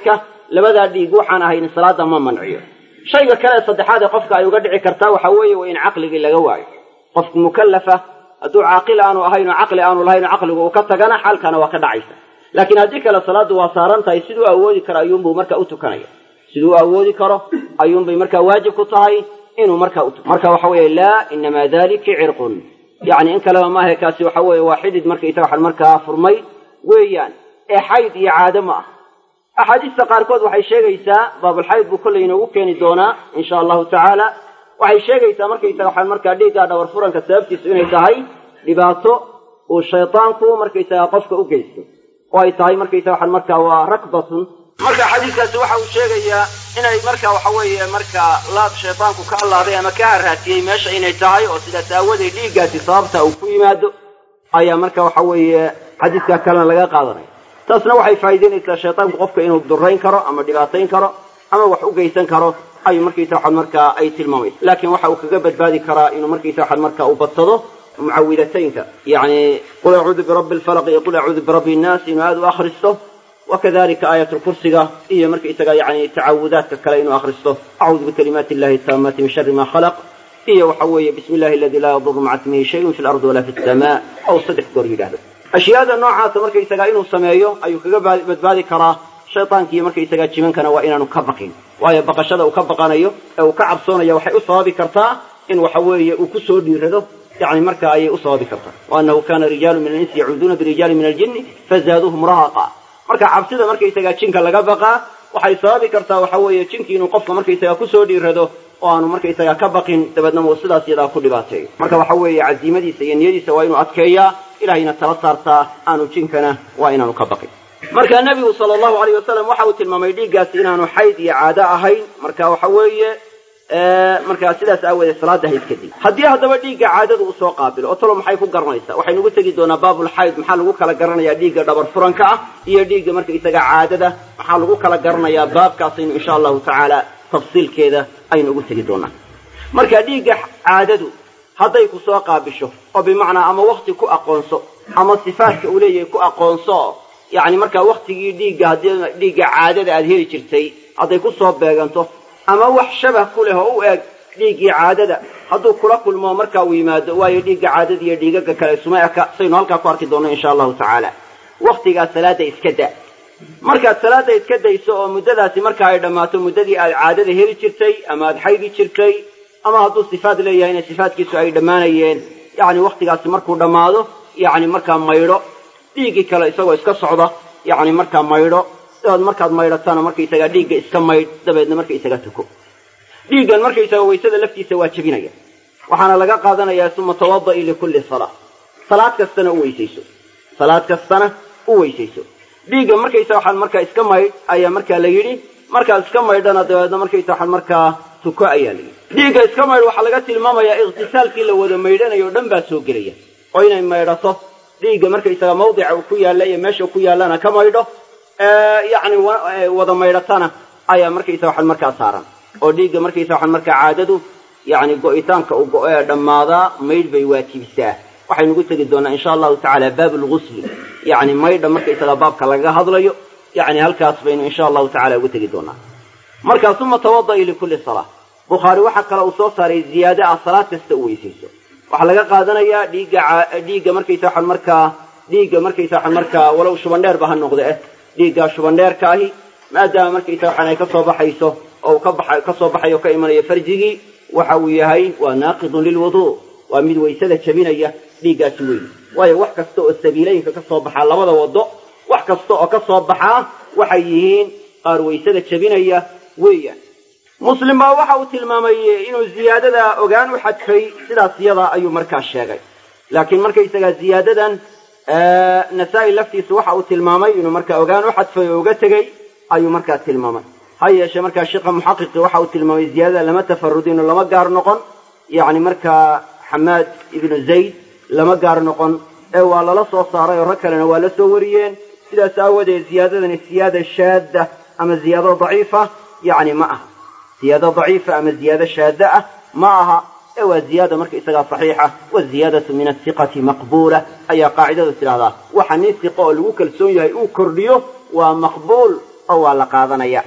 Speaker 1: labadaa dhiig waxaan ahayn salaada ma manciyo shayga kale saddexaad ee qofka ay uga dhici kartaa waxa weeye waa in caqligii laga waayo qofku mukallafa hadduu caaqil aanu ahayn oo caqli aanu lahayn oo caqligu uu ka tagana xaalkana waa ka dhacaysa laakiin haddii kale salaaddu waa saaran tahay siduu awoodi karo ayuunbuu marka u tukanaya siduu awoodi karo ayuunbay markaa waajib ku tahay inuu markaa u tuko marka waxa weeye laa inamaa dalika cirqun yacni in kaleba maahe kaasi waxa weeye waa xidid markaysaga waxan markaa furmay weeyaan ee xayd iyo caado ma ah axaadiista qaarkood waxay sheegaysaa baabulxayd buu kollay inoogu keeni doonaa insha allahu tacaala waxay sheegaysaa markaysaga waxaan markaa dhiiggaa dhawar furanka sababtiisu inay tahay dhibaato uu shaydaanku markaysaga qofka u geysto oo ay tahay markaysaga waxaan markaa waa rakbatun marka xadiiskaasi waxa uu sheegayaa inay marka waxa weeye markaa laad shaydaanku ka allaaday ama ka haraatiyey meesha inay tahay oo sidaas aawadeed dhiiggaasi sababta uu ku yimaado ayaa marka waxa weeye xadiiskaa kalena laga qaadanaya taasna waxay faa'iidaynaysaa shaydaanku qofka inuu durayn karo ama dhibaatayn karo ama wax u geysan karo ayuu markaysa waxan markaa ay tilmaamaysa laakiin waxa uu kaga badbaadi karaa inuu markaysa waxan markaa u badsado mucawidataynka yacni qul acuudu birabbi alfalaq iyo qul acuudu birabbi innaas inuu aada u akhristo wakadalika aayatulkursiga iyo markaysaga yani tacawudaadka kale inuu akhristo acuudu bikalimaati illahi taamati min shari ma khalaq iyo waxa weeye bismi illahi aladi laa yaduru maca ismihi shayun fi lardi walaa fi samaa aw saddex goor yidhahdo ashyaada noocaasa markaysaga inuu sameeyo ayuu kaga badbaadi karaa shaydaankiiyo markaysaga jimankana waa inaanu ka baqin waayo baqashada uu ka baqanayo ee uu ka cabsoonaya waxay u sababi kartaa in waxa weeye uu ku soo dhiirado yani marka ayay u sababi kartaa waanahu kana rijaalu min alinsi yacuuduuna birijaali min aljinni fazaaduuhum rahaqa marka cabsida markaysaga jinka laga baqaa waxay sababi kartaa waxa weeye jinkii inuu qofka markaysaga kusoo dhiirado oo aanu markaysaga ka baqin dabeedna uu sidaas yadaa ku dhibaateeyo marka waxa weeye caziimadiisa iyo niyadiisa waa inuu adkeeyaa ilahayna tala saartaa aanu jinkana waa inaanu ka baqin marka nebigu sala allahu alayh wasalam waxa uu tilmaamay dhiiggaasi inaanu xayd iyo caado ahayn marka waxa weeye markaa sidaas aawoodee salaada ha iska dig haddii haddaba dhiigga caadadu uu soo qaabilo oo talo maxay ku garanaysaa waxaynu ugu tegi doonaa baabulxayd maxaa lagu kala garanayaa dhiigga dhabar furanka ah iyo dhiigga markaysaga caadada maxaa lagu kala garanayaa baabkaasaynu insha allahu tacaala tafsiilkeeda aynu ugu tegi doonaa marka dhiigga caadadu hadday ku soo qaabisho oo bimacnaa ama wakti ku aqoonso ama sifaadka uu leeyahay ku aqoonso yacni markaa waktigii dhiigga haddii dhiigga caadada aada heli jirtay hadday ku soo beeganto ama wax shabah ku leh oo u eg dhiiggii caadada hadduu kula kulmo markaa uu yimaado waayo dhiigga caadada iyo dhiigaga kale isuma eka saynu halkaa ku arki doonno insha allahu tacaala waktigaa salaada iska da markaad salaada iska dayso oo muddadaasi marka ay dhammaato muddadii aad caadada heli jirtay ama aad xaydi jirtay ama hadduu sifaad leeyahayna sifaadkiisu ay dhammaanayeen yacni waktigaasi markuu dhammaado yacni markaa maydho dhiiggii kale isagoo iska socda yacni markaa maydho dabeed markaad maydhatana markaysagaa dhiigga iska maydh dabeedna markaysaga tuko dhiiggan markaysaga waysada laftiisa waa jebinaya waxaana laga qaadanayaa suma tawada'i likulli salaa salaad kastana u weysayso salaad kastana u weysayso dhiigga markaysa waxaan markaa iska maydh ayaa markaa la yidhi markaad iska maydhana dabeedna markaysa waxaan markaa tuko ayaa la yidhi dhiigga iska maydh waxaa laga tilmaamayaa ikhtisaalkii la wada maydhanayo o dhan baa soo gelaya oo inay maydhato dhiigga markaysaga mawdica uu ku yaalla iyo meesha ku yaallana ka maydho yacni wada maydhatana ayaa markaysa waxaan markaa saaran oo dhiigga markaysa waxaan markaa caadadu yacni go'itaanka uu go- ee dhammaadaa maydh bay waajibisaa waxaynu ugu tegi doonaa insha allahu tacaala baab lgusli yacni maydha markaysaga baabka lagaga hadlayo yacni halkaas baynu insha allahu tacala ugu tegi doonaa markaa suma tawada'i likulli salaa bukhaari waxaa kale uu soo saaray ziyaade ah salaad kasta u weysayso waxaa laga qaadanayaa dhiigga dhiigga markaysa waxaan markaa dhiigga markaysa waxaan markaa walow shubandheerba ha noqde eh dhiiggaa shubandheerka ahi maadaama markaysa waxaan ay ka soo baxayso oo uu ka baxa ka soo baxayo o ka imanayo farjigii waxa uu yahay waa naaqidun lilwuduu waa mid waysada jabinaya dhiiggaasi weyn waayo wax kasta oo sabiilooyinka ka soo baxaa labada waddo wax kasta oo ka soo baxaa waxay yihiin qaar waysada jabinaya weeyaan muslim baa waxa uu tilmaamay inuu ziyaadada ogaan u xadfay sidaas yada ayuu markaa sheegay laakiin markaysagaa ziyaadadan nasaa-i laftiisa waxa uu tilmaamay inuu markaa ogaan u xadfay oo uga tegey ayuu markaa tilmaamay ha yeeshee markaa sheikha muxaqiqi waxa uu tilmaamay ziyaadada lama tafarudin oo lama gaar noqon yacni markaa xamaad ibnu zayd lama gaar noqon ee waa lala soo saaray oo rag kalena waa la soo wariyeen sidaas aawadeed ziyaadadani siyaada shaadda ama ziyaado daciifa yacni ma aha ziyaado daciifa ama ziyaado shaadda ah ma aha ee waa ziyaada marka isagaa saxiixa waziyaadatu min asiqati maqbuula ayaa qaacidadu tidhahdaa waxa nin siqa oo lagu kalsoon yahay uu kordhiyo waa maqbuul oo waa la qaadanaya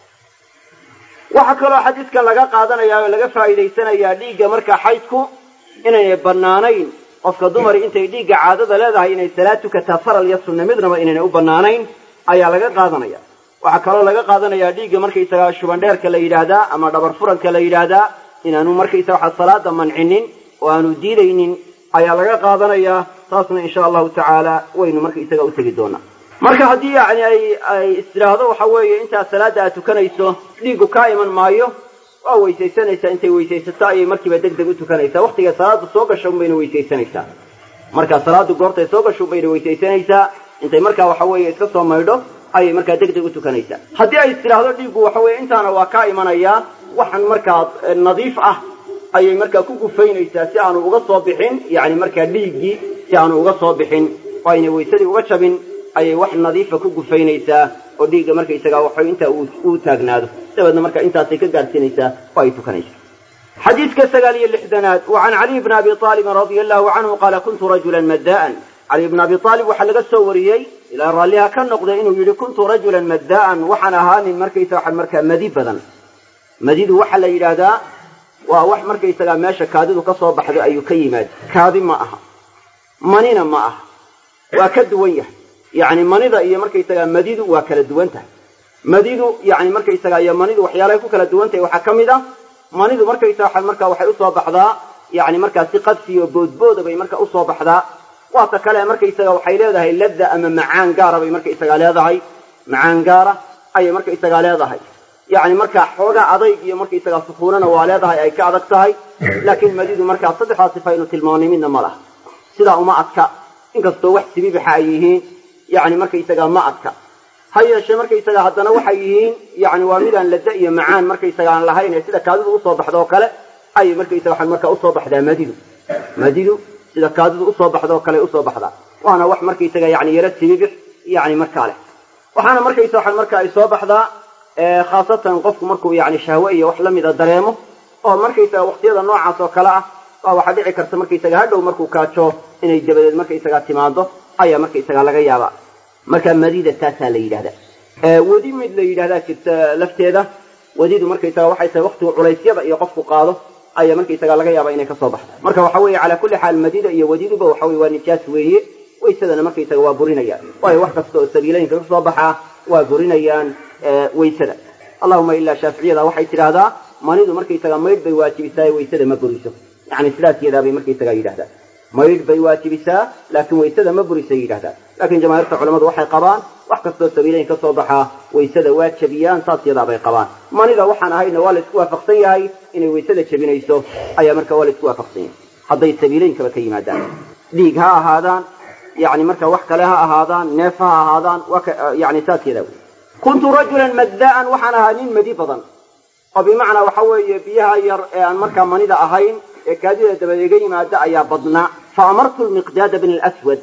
Speaker 1: waxaa kaloo xadiidkan laga qaadanayaa oo laga faa'iidaysanayaa dhiigga markaa xaydku inaynay bannaanayn qofka dumari intay dhiigga caadada leedahay inay salaad tukataa faral iyo sunna midnaba inaynay u bannaanayn ayaa laga qaadanaya waxaa kaloo laga qaadanayaa dhiigga markaysagaa shubandheerka la yidhaahdaa ama dhabar furanka la yidhaahdaa inaanu markaysaga waxa salaada mancinin oo aanu diidaynin ayaa laga qaadanayaa taasna insha allahu tacaala waynu markaisaga u tegi doonaa marka haddii yani ay ay istidhaahdo waxa weeye intaad salaada aad tukanayso dhiiggu kaa iman maayo waa weysaysanaysaa intay weysaysato ayay markiiba deg deg u tukanaysaa waktiga salaada soo gasho unbayna weysaysanaysaa markaa salaadu goortay soo gasho unbayna weysaysanaysaa intay markaa waxa weeye iska soo maydho ayay markaa deg deg u tukanaysaa haddii ay istidhaahdo dhiiggu waxa weye intaana waa kaa imanayaa waxan markaa nadiif ah ayay markaa ku gufaynaysaa si aanu uga soo bixin yani markaa dhiiggii si aanu uga soo bixin oo aynay waysadii uga jabin ayay wax nadiifa ku gufaynaysaa oo dhiigga markaysagaa waxay intaa uu taagnaado dabeedna marka intaasay ka gaadhsiinaysaa oo ay tukanaysaa xadiidka sagaal iyo lixdanaad wa can caliy bni abi aalibin radia allahu canhu qaala kuntu rajulan madda'an caliy bni abi aalib waxaa laga soo wariyey ilaa raalliha ka noqday inuu yidhi kuntu rajulan madda'an waxaan ahaa nin markaysa waxa markaa madi badan madidu waxaa la yidhaahdaa waa wax markaysagaa meesha kaadidu ka soo baxdo ayuu ka yimaada kaadi ma aha manina ma aha waa ka duwan yahay yacni manida iyo markaysagaa madidu waa kala duwan tahay madidu yani markaysagaa iyo manidu waxyaalahay ku kala duwan tahay waxaa ka mid ah manidu markaysaga markaa waxay usoo baxdaa yani markaa si qadsiyo boodbooda bay marka usoo baxdaa waata kale markaysaga waxay leedahay ladda ama macaan gaara bay markaysagaa leedahay macaan gaara ayay markaysagaa leedahay yani markaa xoogaa adayg iyo markaysagaa sukuunana waa leedahay ay ka adag tahay laakiin madidu markaa saddexdaa sifa aynu tilmaanay midna ma laha sidaa uma adka inkastoo wax sibibixa ay yihiin yani markaysagaa ma adka ha yeeshee markaysaga haddana waxay yihiin yani waa midaan lada iyo macaan markaysaga aan lahayn ee sida kaadidu usoo baxdo oo kale ayay markaysaga waxaan markaa usoo baxdaa madidu madidu sida kaadidu usoo baxdo oo kale usoo baxdaa waana wax markaysaga yani yaro sibibix yani markaa leh waxaana markaysa waxaan markaa ay soo baxdaa khaasatan qofku markuu yani shahwe iyo wax lamida dareemo oo markaysaga waqtiyada noocaas oo kale ah waa waxaa dhici karta markaysaga hadhow markuu kaajo inay dabadeed markaysaga timaado ayaa markaysaga laga yaabaa marka madida taasaa la yidhahda wadi mid la yidhahdaa jirta lafteeda wadidu markaysaga waxay tahay waktigu culaysyada iyo qofku qaado ayaa markaysaga laga yaaba inay kasoo baxda marka waxa weeye calaa kulli xaal madida iyo wadiduba waxa weye waa nijaas weeye waysadana markaysaga waa burinayaan waayo wax kasta oo sabiilooyinka kasoo baxaa waa burinayaan waysada allahuma ilaa shaaficiyada waxay tidhaahdaa manidu markaysaga maydh bay waajibisaa waysada ma buriso yani sidaas yadaabay markaysaga yidhahdaa maydh bay waajibisaa laakiin waysada ma burisay yidhahdaa laakiin jamaahiirta culamadu waxay qabaan wax kastoo sabiilayn ka soo baxaa waysada waa jebiyaan saas yadaabay qabaan manida waxaan ahayna waa la isku waafaqsan yahay inay waysada jebinayso ayaa marka waa la isku waafaqsan yahay hadday sabiileynkaba ka yimaadaan dhiig ha ahaadaan yani marka wax kale ha ahaadaan neef ha ahaadaan yani saas yadaa wey kuntu rajulan madda'an waxaan ahaa nin madi badan oo bimacnaa waxa weeye biyaha yar ee aan markaa manida ahayn ee kaadida dabad iga yimaada ayaa badnaa fa amartu lmiqdaada bna alswad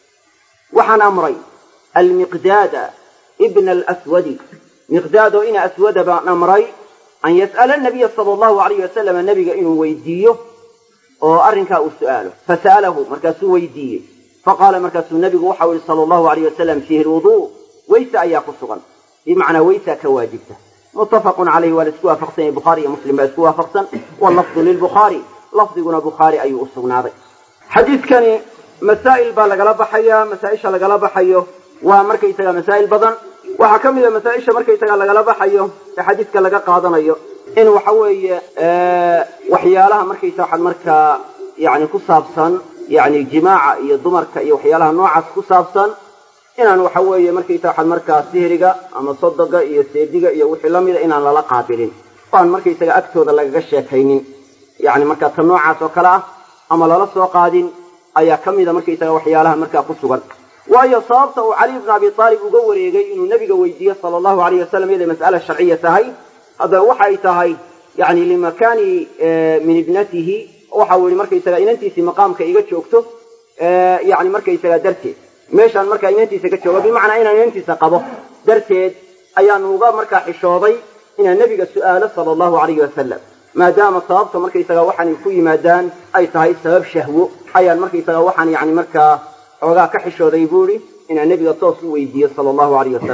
Speaker 1: waxaan amray almiqdaada ibna alswadi miqdaadoo ina aswada baan amray an yas'ala nabiya sala allahu alayh wasalama nebiga inuu weydiiyo oo arrinkaa uu su'aalo fasa'alahu markaasuu weydiiyey faqaala markaasuu nebigu waxau yihi sala allahu alayh wasalam fiihi lwuduu weyse ayaa ku sugan bimacnaa weysaa ka waajibta muttafaqun calayhi waa la isku waafaqsan yahay bukhaari iyo muslim baa isku waafaqsan wallafdu lilbukhaari lafdiguna bukhaari ayuu u sugnaaday xadiidkani masaa'il baa lagala baxayaa masaa-isha lagala baxayo waa markaysaga masaa'il badan waxaa ka mid a masaa-isha markaysaga lagala baxayo ee xadiidka laga qaadanayo in waxa weeye waxyaalaha markaysa waxaad markaa yani ku saabsan yani jimaaca iyo dumarka iyo waxyaalaha noocaas ku saabsan inaan waxa weeye markaysa waxaad markaa sihriga ama sodoga iyo seediga iyo wixii lamida inaan lala qaabilin o aan markaysaga agtooda lagaga sheekaynin yani markaa ta noocaas oo kale ah ama lala soo qaadin ayaa ka mida markaysaga waxyaalaha markaa ku sugan waayo sababta uu caliy bna abi aalib uga wareegay inuu nebiga weydiiyo sala allahu alayh wasalam iyaday mas'ala sharciya tahay haddana waxay tahay yani limakani min ibnatihi waxa uu yihi markaysaga inantiisii maqaamka iga joogto yani markaysaga darteed meeshaan markaa inantiisa ka joogo bimacnaa inaan inantiisa qabo darteed ayaan uga markaa xishooday inaan nebiga su'aalo sala allahu alayhi wasalam maadaama sababta markaysaga waxaan ku yimaadaan ay tahay sabab shahwo ayaan markaysaga waxaan yani markaa xoogaa ka xishooday buu ihi inaan nebiga toos u weydiiyo sala allahu alayh wasalam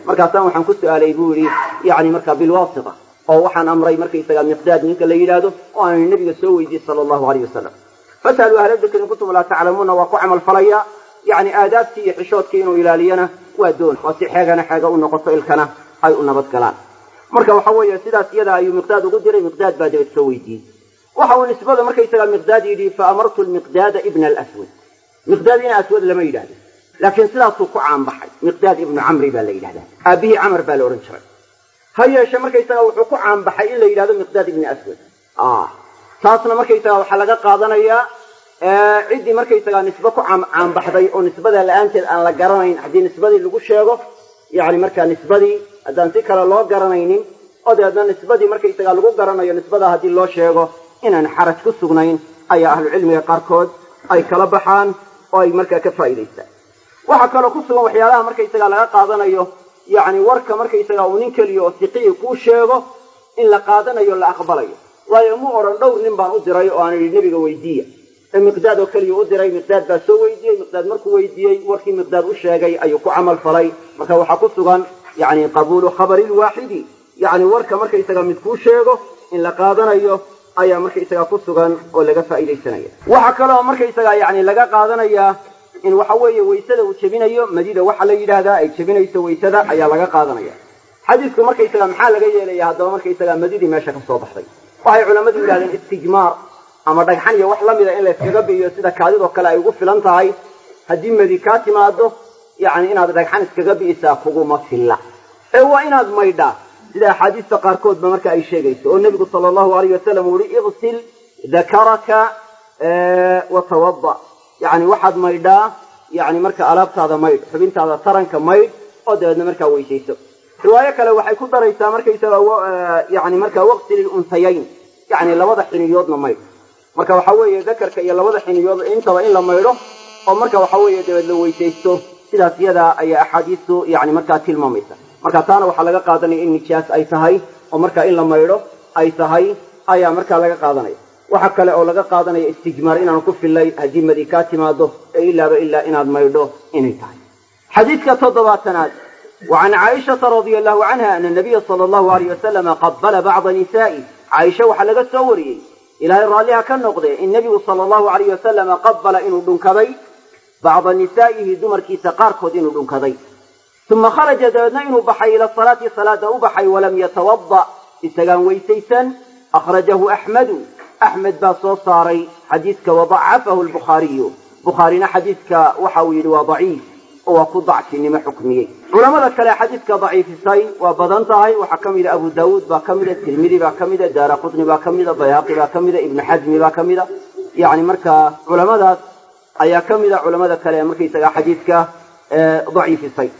Speaker 1: markaasaan waxaan ku su-aalay buu yidhi yani markaa bilwaasita oo waxaan amray markaysaga miqdaad ninka la yidhaahdo oo aanay nabiga soo weydiiyey sala allahu aleyh wasalam fasaluu ahla dikri in kuntum laa taclamuuna waa ku camal falaya yani aadaabtii iyo xishoodkii inuu ilaaliyana waa doon waa si xeegana xeega u noqoto ilkana ay u nabad galaan marka waxa weeye sidaas iyada ayuu miqdaad ugu diray miqdaad baa dabad soo weydiiyey waxa uu nisbada markaysaga miqdaad yidhi fa amartu lmiqdaada ibna alaswad miqdaad ina aswad lama yidhahdo laakiin sidaasuu ku caanbaxay miqdaad ibnu camri baa la yidhahdaa aabihii camar baa la odhan jiray ha yeeshe markaysaga wuxuu ku caanbaxay in la yidhahdo miqdaad ibni aswad taasna markaysaga waxaa laga qaadanayaa ciddii markaysaga nisbe ku caanbaxday oo nisbada la-aanteed aan la garanayn haddii nisbadii lagu sheego yani markaa nisbadii haddaan si kale loo garanaynin oo dabeedna nisbadii markaysaga lagu garanayo nisbada haddii loo sheego inaan xaraj ku sugnayn ayaa ahlucilmiga qaarkood ay kala baxaan oo ay markaa ka faa'idaystaan waxaa kaloo ku sugan waxyaalaha markaysaga laga qaadanayo yani warka markaysaga uu nin keliya oo siqiyi kuu sheego in la qaadanayo la aqbalayo waayo mu odhan dhowr nin baan u diray oo aan idhi nebiga weydiiya ee miqdaad oo keliya u diray miqdaad baa soo weydiiyey miqdaad markuu weydiiyey warkii miqdaad u sheegay ayuu ku camal falay marka waxaa ku sugan yani qabuulu khabari lwaaxidi yani warka markaysaga mid kuu sheego in la qaadanayo ayaa markaysaga ku sugan oo laga faa'iidaysanaya waxaa kaloo markaysaga yani laga qaadanayaa in waxa weeye waysada uu jebinayo madida waxa la yidhaahdaa ay jebinayso waysada ayaa laga qaadanaya xadiisku markaysaga maxaa laga yeelaya haddaba markaysaga madidii meesha ka soo baxday waxay culammadu yidhahdeen istijmaar ama dhagxan iyo wax lamida in layskaga bi'iyo sida kaadidoo kale ay ugu filan tahay haddii madi kaa timaado yani inaad dhagxan iskaga bi'isaa kuguma filla ee waa inaad maydhaa sida axaadiista qaarkoodba marka ay sheegayso oo nebigu sala allahu alayh wasalam uu yihi iqsil dakaraka watawada yani waxaad maydhaa yani marka alaabtaada maydh xubintaada taranka maydh oo dabeedna markaa weysayso riwaayo kale waxay ku daraysaa markaysaga yani marka waqtil ilunhayayn yani labada xiniyoodna maydh marka waxa weeye dakarka iyo labada xiniyood intaba in la maydho oo marka waxa weeye dabeed la weysaysto sidaas iyadaa ayaa axaadiistu yani markaa tilmaamaysa marka taana waxaa laga qaadanaya in nijaas ay tahay oo marka in la maydho ay tahay ayaa markaa laga qaadanaya waxa kale oo laga qaadanaya istijmaar inaanu ku fillay haddii madi kaa timaado ee ilaaba ilaa inaad maydho inay tahay xadiidka toddobaatanaad وعن عائشة رضي الله عنها أن النبي صلى الله عليه وسلم قبل بعض نسائه عائشة وحلق السوري إلى رالها كالنقضي النبي صلى الله عليه وسلم قبل إنه دنكضي بعض نسائه دمر كي سقاركود إنه دنكضي ثم خرج دابنا إنه بحي إلى الصلاة صلاة أبحي ولم يتوضأ إسقان ويسيسا أخرجه أحمد أحمد باصو صاري حديثك وضعفه البخاري بخارينا حديثك وحويل وضعيف oo ku dacfinimo xukmiyey culamada kale xadiidka daciifisay waa badan tahay waxaa ka mida abu daawuud baa ka mida tirmidi baa ka mida daara qutni baa ka mida bayhaqi baa ka mida ibnu xasmi baa ka mida yani markaa culamadaas ayaa ka mida culamada kale ee markaysaga xadiidka daciifisay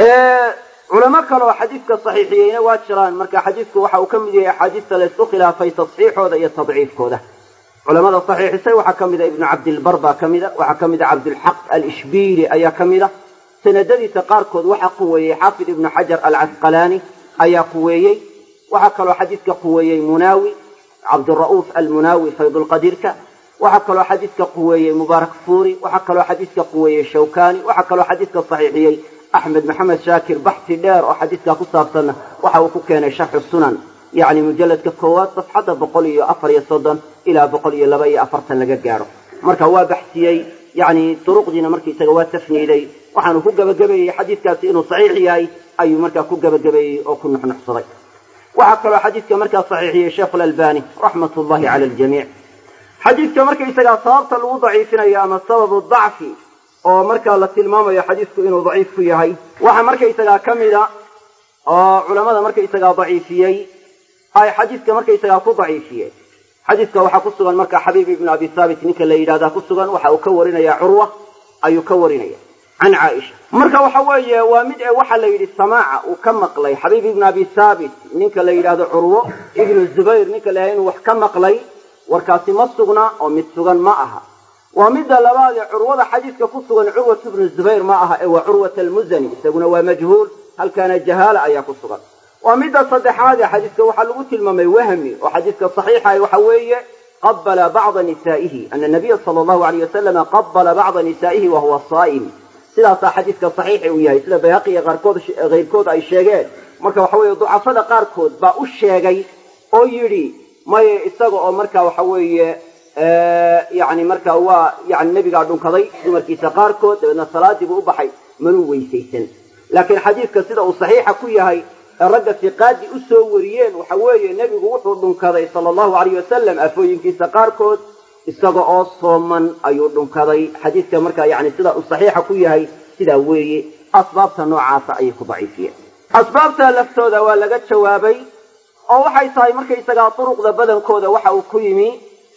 Speaker 1: culamo kale oo xadiidka saxiixiyeyna waa jiraan marka xadiidku waxa uu ka mid yahay axaadiista laysku khilaafay tasxiixooda iyo tadciifkooda culamada saxiixisay waxaa ka mida ibnu cabdilbar baa ka mida waxaa ka mida cabdulxaq alishbiili ayaa ka mida sanadadiisa qaarkood waxaa quweeyey xaafid ibnu xajar alcasqalaani ayaa quweeyey waxaa kaloo xadiidka quweeyey munaawi cabdira'uuf almunaawi faydulqadiirka waxaa kaloo xadiidka quweeyey mubaarak fuuri waxaa kaloo xadiidka quweeyey shawkani waxaa kaloo xadiidka saxiixiyey axmed maxamed shaakir baxsi dheer oo xadiidkaa ku saabsanna waxa uu ku keenay sharxu sunan yacni mujalladka koowaad safxadda boqol iyo afar iyo soddon ilaa boqol iyo laba iyo afartan laga gaadho marka waa baxsiyey yani duruqdiina markaisaga waa tafniiday waxaanu ku gebagabeeyey xadiidkaasi inuu saxiix yahay ayuu markaa ku gebagabeeyey oo ku nuxnuxsaday waxaa kaloo xadiidka markaa saxiixiyey sheekhu lalbani raxmat ullahi cala aljamiic xadiidka markaisagaa sababta lagu daciifinayo ama sababu dacfi oo markaa la tilmaamayo xadiidku inuu daciif ku yahay waxaa markaisagaa ka mida oo culamada markaisagaa daciifiyey ay xadiidka markaisagaa ku daciifiyeen xadiidka waxaa ku sugan marka xabiib ibnu abi thaabit ninka la yidhahdaa ku sugan waxa uu ka warinaya curwa ayuu ka warinaya can caaisha marka waxa weeye waa mid e waxaa la yidhi samaaca uu ka maqlay xabiib ibnu abi thaabit ninka la yidhaahdo curwo ibnu zubayr ninka la yidhahdo inuu wax ka maqlay warkaasi ma sugna oo mid sugan ma aha waa midda labaad ee curwada xadiidka ku sugan curwat ibnu zubayr ma aha ee waa curwat almuzani isaguna waa majhuul halkaana jahaala ayaa ku sugan waa midda saddexaad ee xadiidka waxaa lagu tilmaamay wahmi oo xadiidka saxiixa waxa weeye qabala bacda nisaa'ihi ana nabiya sala allahu alayh wasalama qabala bacda nisaa'ihi wahuwa saa'im sidaasaa xadiidka saxiixi uu yahay sida bayhaqi iyo qaarkood keyrkood ay sheegeen marka waxa weeye ducafada qaarkood baa u sheegay oo yidhi maye isaga oo marka waxa weeye yani marka waa yani nebigaa dhunkaday dumarkiisa qaarkood dabeedna salaadii buu u baxay manuu weysaysan laakiin xadiidka sida uu saxiixa ku yahay ee ragga siqaadi u soo wariyeen waxa weeye nebigu wuxuu dhunkaday sala allahu alayh wasalam afooyinkiisa qaarkood isaga oo sooman ayuu dhunkaday xadiidka marka yani sida uu saxiixa ku yahay sidaa weeye asbaabta noocaasa ayay ku daciifiyeen asbaabta laftooda waa laga jawaabay oo waxay tahay markaysagaa duruqda badankooda waxa uu ku yimi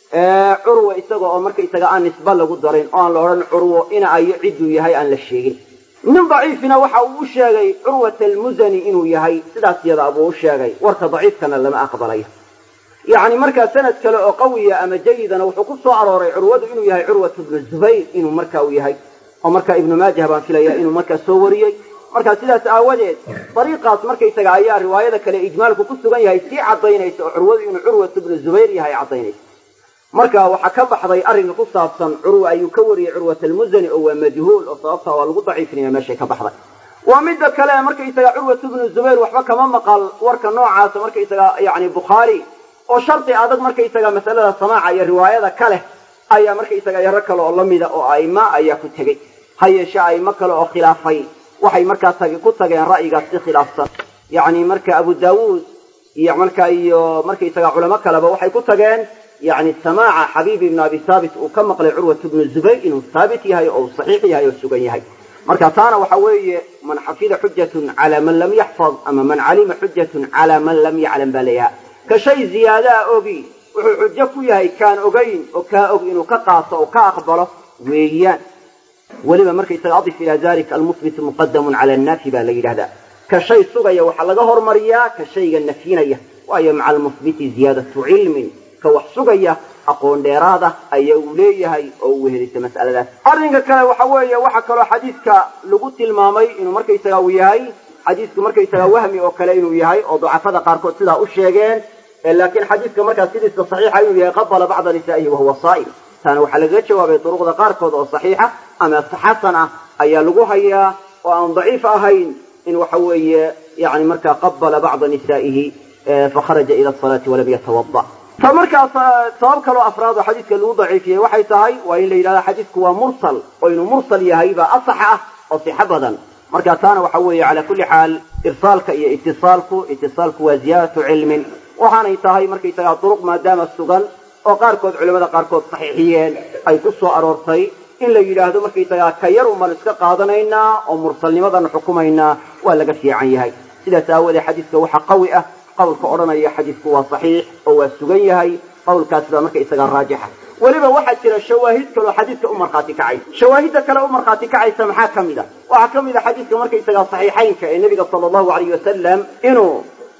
Speaker 1: curwa isaga oo markaysaga aan nisba lagu darin oo aan la odhan curwo ina ayo cidduu yahay aan la sheegin nin daciifina waxa uu u sheegay curwata almusani inuu yahay sidaas yada buu u sheegay warka daciifkana lama aqbalayo yacni markaa sanad kale oo qawiya ama jayidana wuxuu ku soo arooray curwadu inuu yahay curwat bnu zubayr inuu marka uu yahay oo marka ibnu maajah baan filaya inuu markaa soo wariyey marka sidaas aawadeed dariiqaas markaysaga ayaa riwaayada kale ijmaalku ku sugan yahay sii caddaynaysa oo curwadu inuu curwat bnu zubayr yahay caddaynaysa marka waxaa ka baxday arrinka ku saabsan curwa ayuu ka wariyey curwat almusani oo waa majhuul oo sababtaa waa lagu daciifinaya meeshay ka baxday waa midda kale markaysaga curwat bnu zubayr waxba kama maqal warka noocaasa markaysaga yani bukhaari oo shardi adag markaysaga masalada samaaca iyo riwaayada ka leh ayaa markaysaga yaro kale oo lamida oo aima ayaa ku tegey ha yeeshe aimo kale oo khilaafay waxay markaa tag ku tageen ra'yigaas si khilaafsan yani marka abu daawuud iyo marka iyo markaysaga culamo kaleba waxay ku tageen yani samaaca xabiib ibn abi haabit uu ka maqlay curwat bnu zubayr inuu haabit yahay oo uu saxiix yahay oo sugan yahay marka taana waxa weeye man xafida xujatun cala man lam yaxfad ama man calima xujatun cala man lam yaclam baa layaha ka shay ziyaadaa ogi wuxuu xujo ku yahay kaan ogayn oo kaa og inuu ka qaato oo ka aqbalo weeyaan weliba markaysaga adif ilaa dalika almuhbitu muqadamun cala annaafi baa la yidhahdaa ka shay sugaya waxaa laga hormariyaa ka shayga nafyinaya waayo maca almuhbiti ziyaadatu cilmin ka wax sugaya aqoon dheeraada ayaa uu leeyahay oo uu wehelisa mas'aladaas arrinka kale waxa weeye waxaa kaloo xadiidka lagu tilmaamay inuu markaysaga uu yahay xadiidku markaysaga wahmi oo kale inuu yahay oo ducafada qaarkood sidaa u sheegeen laakiin xadiidka markaa sidiisa saxiixa inuu yahay qabala bacda nisaa'ihi wahuwa saa'im taana waxaa lagaga jawaabay duruqda qaarkood oo saxiixa ama xasan ah ayaa lagu hayaa oo aan daciif ahayn in waxa weeye yani markaa qabala bacda nisaa'ihi fakharaja ila asalaati walam yatawada ta markaas sabab kaloo afraad oo xadiidka lagu daciifiyey waxay tahay waa in la yidhahda xadiidku waa mursal oo inuu mursal yahay baa asax ah oo sixo badan marka taana waxa weeye cala kulli xaal irsaalka iyo itisaalku itisaalku waa ziyaadatu cilmin waxaanay tahay markaysagaa duruq maadaama sugan oo qaarkood culamada qaarkood saxiixiyeen ay ku soo aroortay in la yidhaahdo markaysagaa ka yar uman iska qaadanaynaa oo mursalnimadan xukumaynaa waa laga fiican yahay sidaas aawoodee xadiidka waxaa qawi ah qawlka odhanaya xadiidku waa saxiix oo waa sugan yahay qawlkaas baa markaysagaa raajixa weliba waxaa jira shawaahid kaloo xadiidka u markhaati kacaysa shawaahidda kale u markhaati kacaysa maxaa ka mid a waxaa ka mid a xadiidka markaysagaa saxiixaynka ee nebiga sala allahu alayh wasalam inuu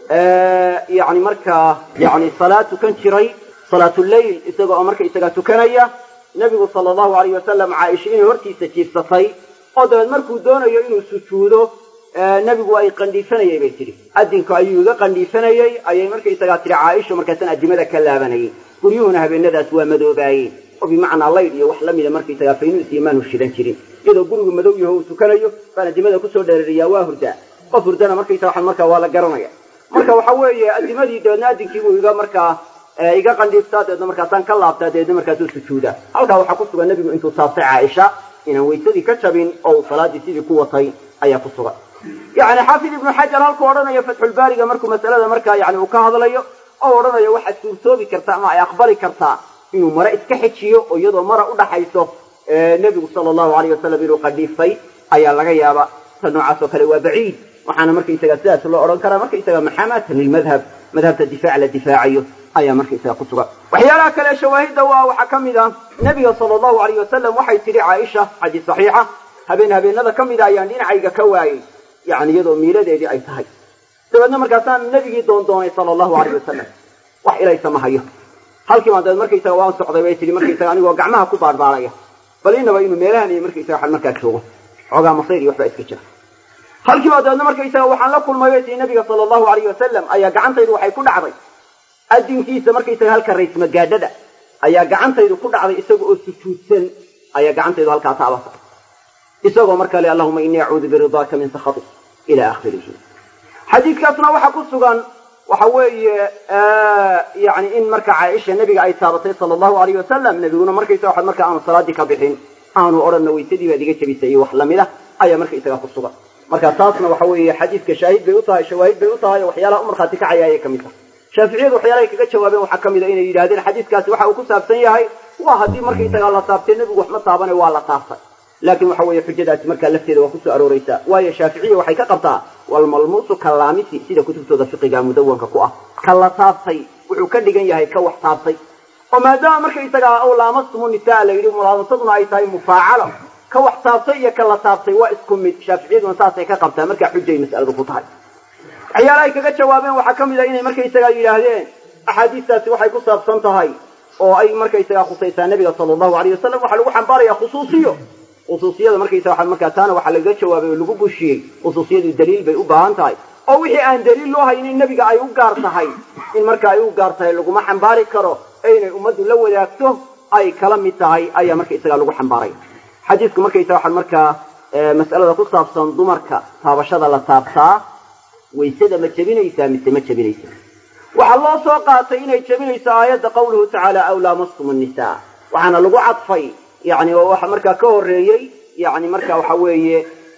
Speaker 1: yani markaa yani salaad tukan jiray salaatuleyl isaga oo markaysagaa tukanaya nebigu sala allahu alayh wasalam caaisha inay hortiisa jiifsatay oo dabeed markuu doonayo inuu sujuudo nebigu ay qandhiifanayay bay tidhi adinku ayuu iga qandhiifanayey ayay markaysagaa tihi caaisha markaasaan adimada ka laabanayay guryuhuna habeenadaas waa madoobaayeen oo bimacnaa laydh iyo wax la mida markaysagaa faynuus iyo maanu shidan jirin iyadoo gurigu madow yaho uu tukanayo baan adimada kusoo dheerariyaa waa hurdaa qof hurdana markaysaga markaa waa la garanaya marka waxa weeye adimadii dabeedna adinkiibuu iga markaa iga qandhiiftaa dabeedna markaasaan ka laabtaa dabeedna markaasuu sujuudaa halkaa waxaa ku sugan nebigu intuu taabtay caaisha inaan waysadii ka jabin oo uu salaadii sidii ku watay ayaa ku sugan yani xaafid ibnu xajar halkuu odhanayo fatxulbaariga markuu masalada markaa yani uu ka hadlayo oo odhanayo waxaad suurtoobi kartaa ama ay aqbali kartaa inuu mare iska xejiyo oo iyadoo mara udhaxayso nebigu sala allahu alayh wasalam inuu qadhiifay ayaa laga yaaba ta noocaas oo kale waa baciid waxaana markaysaga sidaas loo odhan karaa markaysaga maxamatan lilmadhab madhabta difaac la difaacayo ayaa markaysaga ku sugan waxyaalaha kale shawaahidda waa waxaa ka mid a nebiga sala allahu alayh wasalam waxay tidhi caaisha xadiis saxiixa habeen habeenada ka mida ayaan dhinacayga ka waayey yani iyadoo miiladeedii ay tahay dabeedna markaasaan nebigii doondoonay sala allahu alayh wasalam wax ilaysa ma hayo halkii baan dabeed markaysaga waan socday bay tihi markaysaga anigoo gacmaha ku baarbaaraya bal inaba inuu meelahan iyo markaysaga waxaan markaa joogo xoogaa masayr iyo waxbaa iska jira halkii baa dabeedna markaysaga waxaan la kulmay bay tihi nabiga sala allahu alayh wasalam ayaa gacantaydu waxay ku dhacday adinkiisa markaysaga halka raysmagaadhada ayaa gacantaydu ku dhacday isaga oo sujuudsan ayaa gacantaydu halkaa taabata isagoo markaa le allahuma inii acuudu biridaaka min sakhatik ila akhirihi xadiidkaasna waxaa ku sugan waxa weeye yani in marka caaisha nebiga ay taabatay sala allahu alayh wasalam nebiguna markaysaga waxaad marka aanu salaaddii ka bixin aanu odhanna waysadii baad iga jebisay iyo wax lamid ah ayaa markaysaga ku sugan marka taasna waxa weeye xadiidka shaahid bay u tahay shawaahid bay u tahay oo waxyaalaha u markhaati kacaya ayay ka mid tahay shaaficiyadu waxyaalahay kaga jawaabeen waxaa ka mid a inay yidhahdeen xadiidkaasi waxa uu ku saabsan yahay waa haddii markaysagaa la taabtay nebigu wax ma taabane waa la taabtay laakiin waxa weeye xujadaasi markaa lafteeda waa kusoo arooreysaa waayo shaaficiya waxay ka qabtaa walmalmuusu kalaamisi sida kutubtooda fiqiga mudawanka ku ah ka la taabtay wuxuu ka dhigan yahay ka wax taabtay oo maadaama markaysagaa aw laamastumu nisaa la yidhi mulaabasaduna ay tahay mufaacalo ka wax taabtay iyo ka la taabtay waa isku mid shaaficiyaduna saasay ka qabtaa markaa xujay mas'aladu ku tahay waxyaalahay kaga jawaabeen waxaa ka mid a inay markaysagaa yidhaahdeen axaadiistaasi waxay ku saabsan tahay oo ay markaysagaa khusaysaa nebiga sala allahu alayh wasalam waxaa lagu xambaaraya khusuusiyo khusuusiyada markaysa waa markaa taana waxaa lagaga jawaabay oo lagu bushiyey khusuusiyadu daliil bay u baahan tahay oo wixii aan daliil loo haynin nebiga ay u gaar tahay in marka ay u gaar tahay laguma xambaari karo ee inay ummaddu la wadaagto ay kala mid tahay ayaa markaysagaa lagu xambaaray xadiidku markaysa waxaa markaa mas'alada ku saabsan dumarka taabashada la taabtaa waysada ma jebinaysaa mise ma jebinaysa waxaa loo soo qaatay inay jebinayso aayadda qawluhu tacaala aw laamastum nnisaa waxaana lagu cadfay yani oo waxa markaa ka horeeyey yani marka waxa weeye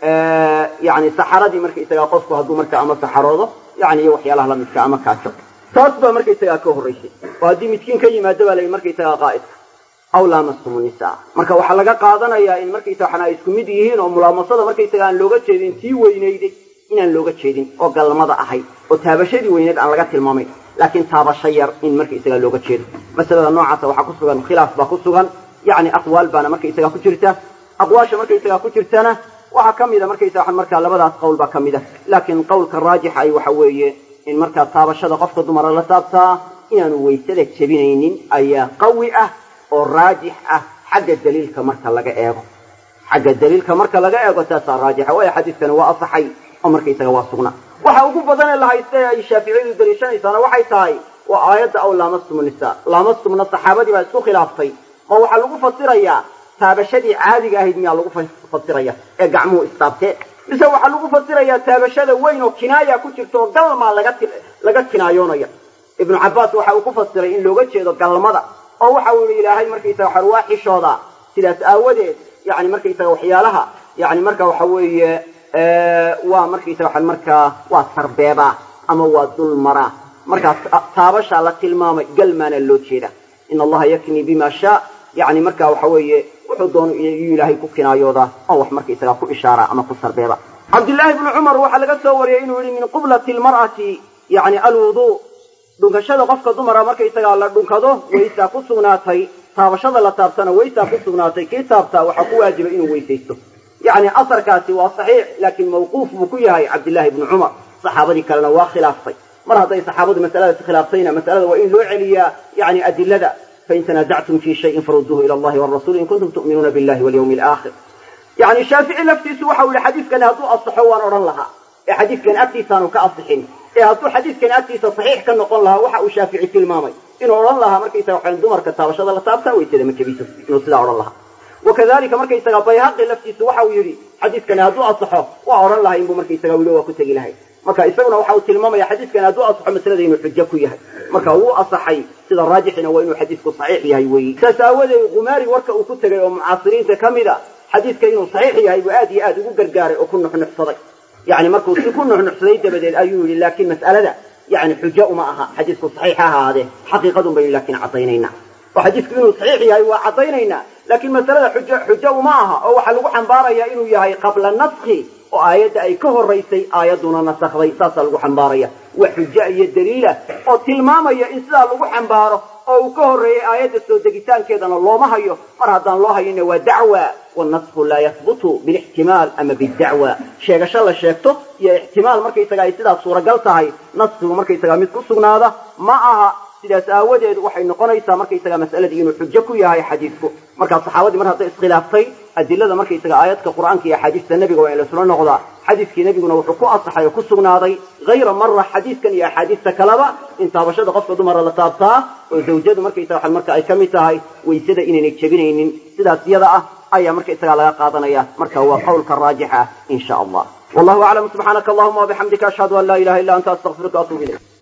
Speaker 1: yani saxaradii markaysagaa qofku hadduu markaa ama saxaroodo yani iyo waxyaalaha lamidka ama kaajo taas baa markaysagaa ka horraysay oo haddii midkiin ka yimaado baa la markaysagaa qaa'idka aw laamastum nisaa marka waxaa laga qaadanayaa in markaysa waxana ay isku mid yihiin oo mulaamasada markaysaga aan looga jeedin tii weynayday inaan looga jeedin oo galmada ahayd oo taabashadii weyneed aan laga tilmaamayn laakiin taabasho yar in markaysagaa looga jeedo masalada noocaasa waxaa ku sugan khilaaf baa ku sugan yani aqwaal baana markaysagaa ku jirta aqwaasha markaysagaa ku jirtana waxaa ka mida markaysaga markaa labadaas qowl baa ka mid a laakiin qowlka raajixa ay waxa weeye in markaa taabashada qofka dumara la taabtaa inaanu waysada jebinaynin ayaa qawi ah oo raajix ah xagga daliilka marka laga eego xagga daliilka marka laga eego taasaa raajixa waayo xadiidkani waa asaxay oo markaysaga waa sugna waxa ugu badanee la haysta ee ay shaaficiyadu daliishanaysaana waxay tahay waa aayadda aw laamastum nisaa laamastumna saxaabadii baa isku khilaaftay oo waxaa lagu fasirayaa taabashadii caadiga ahayd miyaa lagu fasiraya ee gacmuhu istaabteen mise waxaa lagu fasirayaa taabashada weyn oo kinaaya ku jirta oo galmaa laga kinaayoonaya ibnu cabbaas waxa uu ku fasiray in looga jeedo galmada oo waxa uu yihi ilaahay markaysaga waxaan waa xishoodaa sidaas aawadeed yani markaysaga waxyaalaha yani marka waxa weeye waa markaysaga waxaan markaa waa sarbeebaa ama waa dulmaraa markaas taabashaa la tilmaamay galmaana loo jeeda in allaha yaknii bima shaa yani marka waxa weeye wuxuu doono iyuu ilaahay ku kinaayoodaa oo wax markaysaga ku ishaara ama ku sarbeeba cabdillaahi bnu cumar waxaa laga soo wariyey inuu yihi min qiblati lmar'ati yani alwuduu dhunkashada qofka dumara markaysagaa la dhunkado waysaa ku sugnaatay taabashada la taabtana waysaa ku sugnaatay kii taabtaa waxaa ku waajiba inuu weysaysto yani asarkaasi waa saxiix laakiin mawquuf buu ku yahay cabdillaahi bnu cumar saxaabadii kalena waa khilaaftay mar hadday saxaabadu masaladaasi khilaaftayna masalada waa in loo celiyaa yani adilada fain tanazactum fi shayin faruduuhu ila allahi warasuli in kuntum tu'minuuna billahi walyawmi alaakhir yani shaafici laftiisu waxau yihi xadiidkani hadduu asaxo waan odhan lahaa ee xadiidkani agtiisaanu ka asixin ee hadduu xadiidkani agtiisa saxiix ka noqon lahaa waxa uu shaafici tilmaamay inuu odhan lahaa markaysaga waxaan dumarka taabashada la taabtaa waysada ma jebiso inuu sidaa odhan lahaa wakadalika markaysaga bayhaqi laftiisu waxa uu yidhi xadiidkani hadduu asaxo waa odhan lahay inbuu markaysaga wili waa ku tegi lahay marka isaguna waxa uu tilmaamaya xadiidkani hadduu asaxo masalada inuu xujo ku yahay marka wuu asaxay sida raajixina waa inuu xadiidku saxiix yahay weyi saas aawadeed khumaari warka uu ku tegay oo mucaasiriinta ka mid a xadiidka inuu saxiix yahay buu aad iyo aad ugu gargaaray oo ku nuxnuxsaday yani markuu si ku nuxnuxsaday dabadeed ayuu yihi laakiin mas'alada yani xujo uma aha xadiidku saxiix ha ahaadee xaqiiqadun baynu laakiin caddaynayna oo xadiidku inuu saxiix yahay waa caddaynaynaa laakiin masalada xujo xujo uma aha oo waxaa lagu xambaaraya inuu yahay qabla naskhi oo aayadda ay ka horaysay aayadduna nasakday saasaa lagu xambaaraya wax xujo iyo daliila oo tilmaamaya in sidaa lagu xambaaro oo uu ka horreeyey aayadda soo degitaankeedana looma hayo mar haddaan loo hayinna waa dacwa wanasku laa yahbutu bilixtimaal ama bidacwa sheegasho la sheegto iyo ixtimaal markaysaga ay sidaas suuragal tahay naskigu markaysaga mid ku sugnaada ma aha sidaas aawadeed waxay noqonaysaa markaysaga mas'aladii inuu xujo ku yahay xadiidku markaa saxaabadii mar hadday iskhilaaftay adilada markaysaga aayadka qur'aanka iyo axaadiista nebiga waa in laisula noqdaa xadiidkii nebiguna wuxuu ku asaxay oo ku sugnaaday hayra mara xadiidkan iyo axaadiista kaleba in taabashada qofka dumara la taabtaa oo zawjadu markaysaga marka ay ka mid tahay waysada inaynay jebinaynin sidaas yada ah ayaa markaysagaa laga qaadanaya marka waa qowlka raajixa in sha allah wallahu aclam subxaanaka allahuma wabixamdika ashhadu an laa ilaha illa anta astaqfiruka atuub ilayk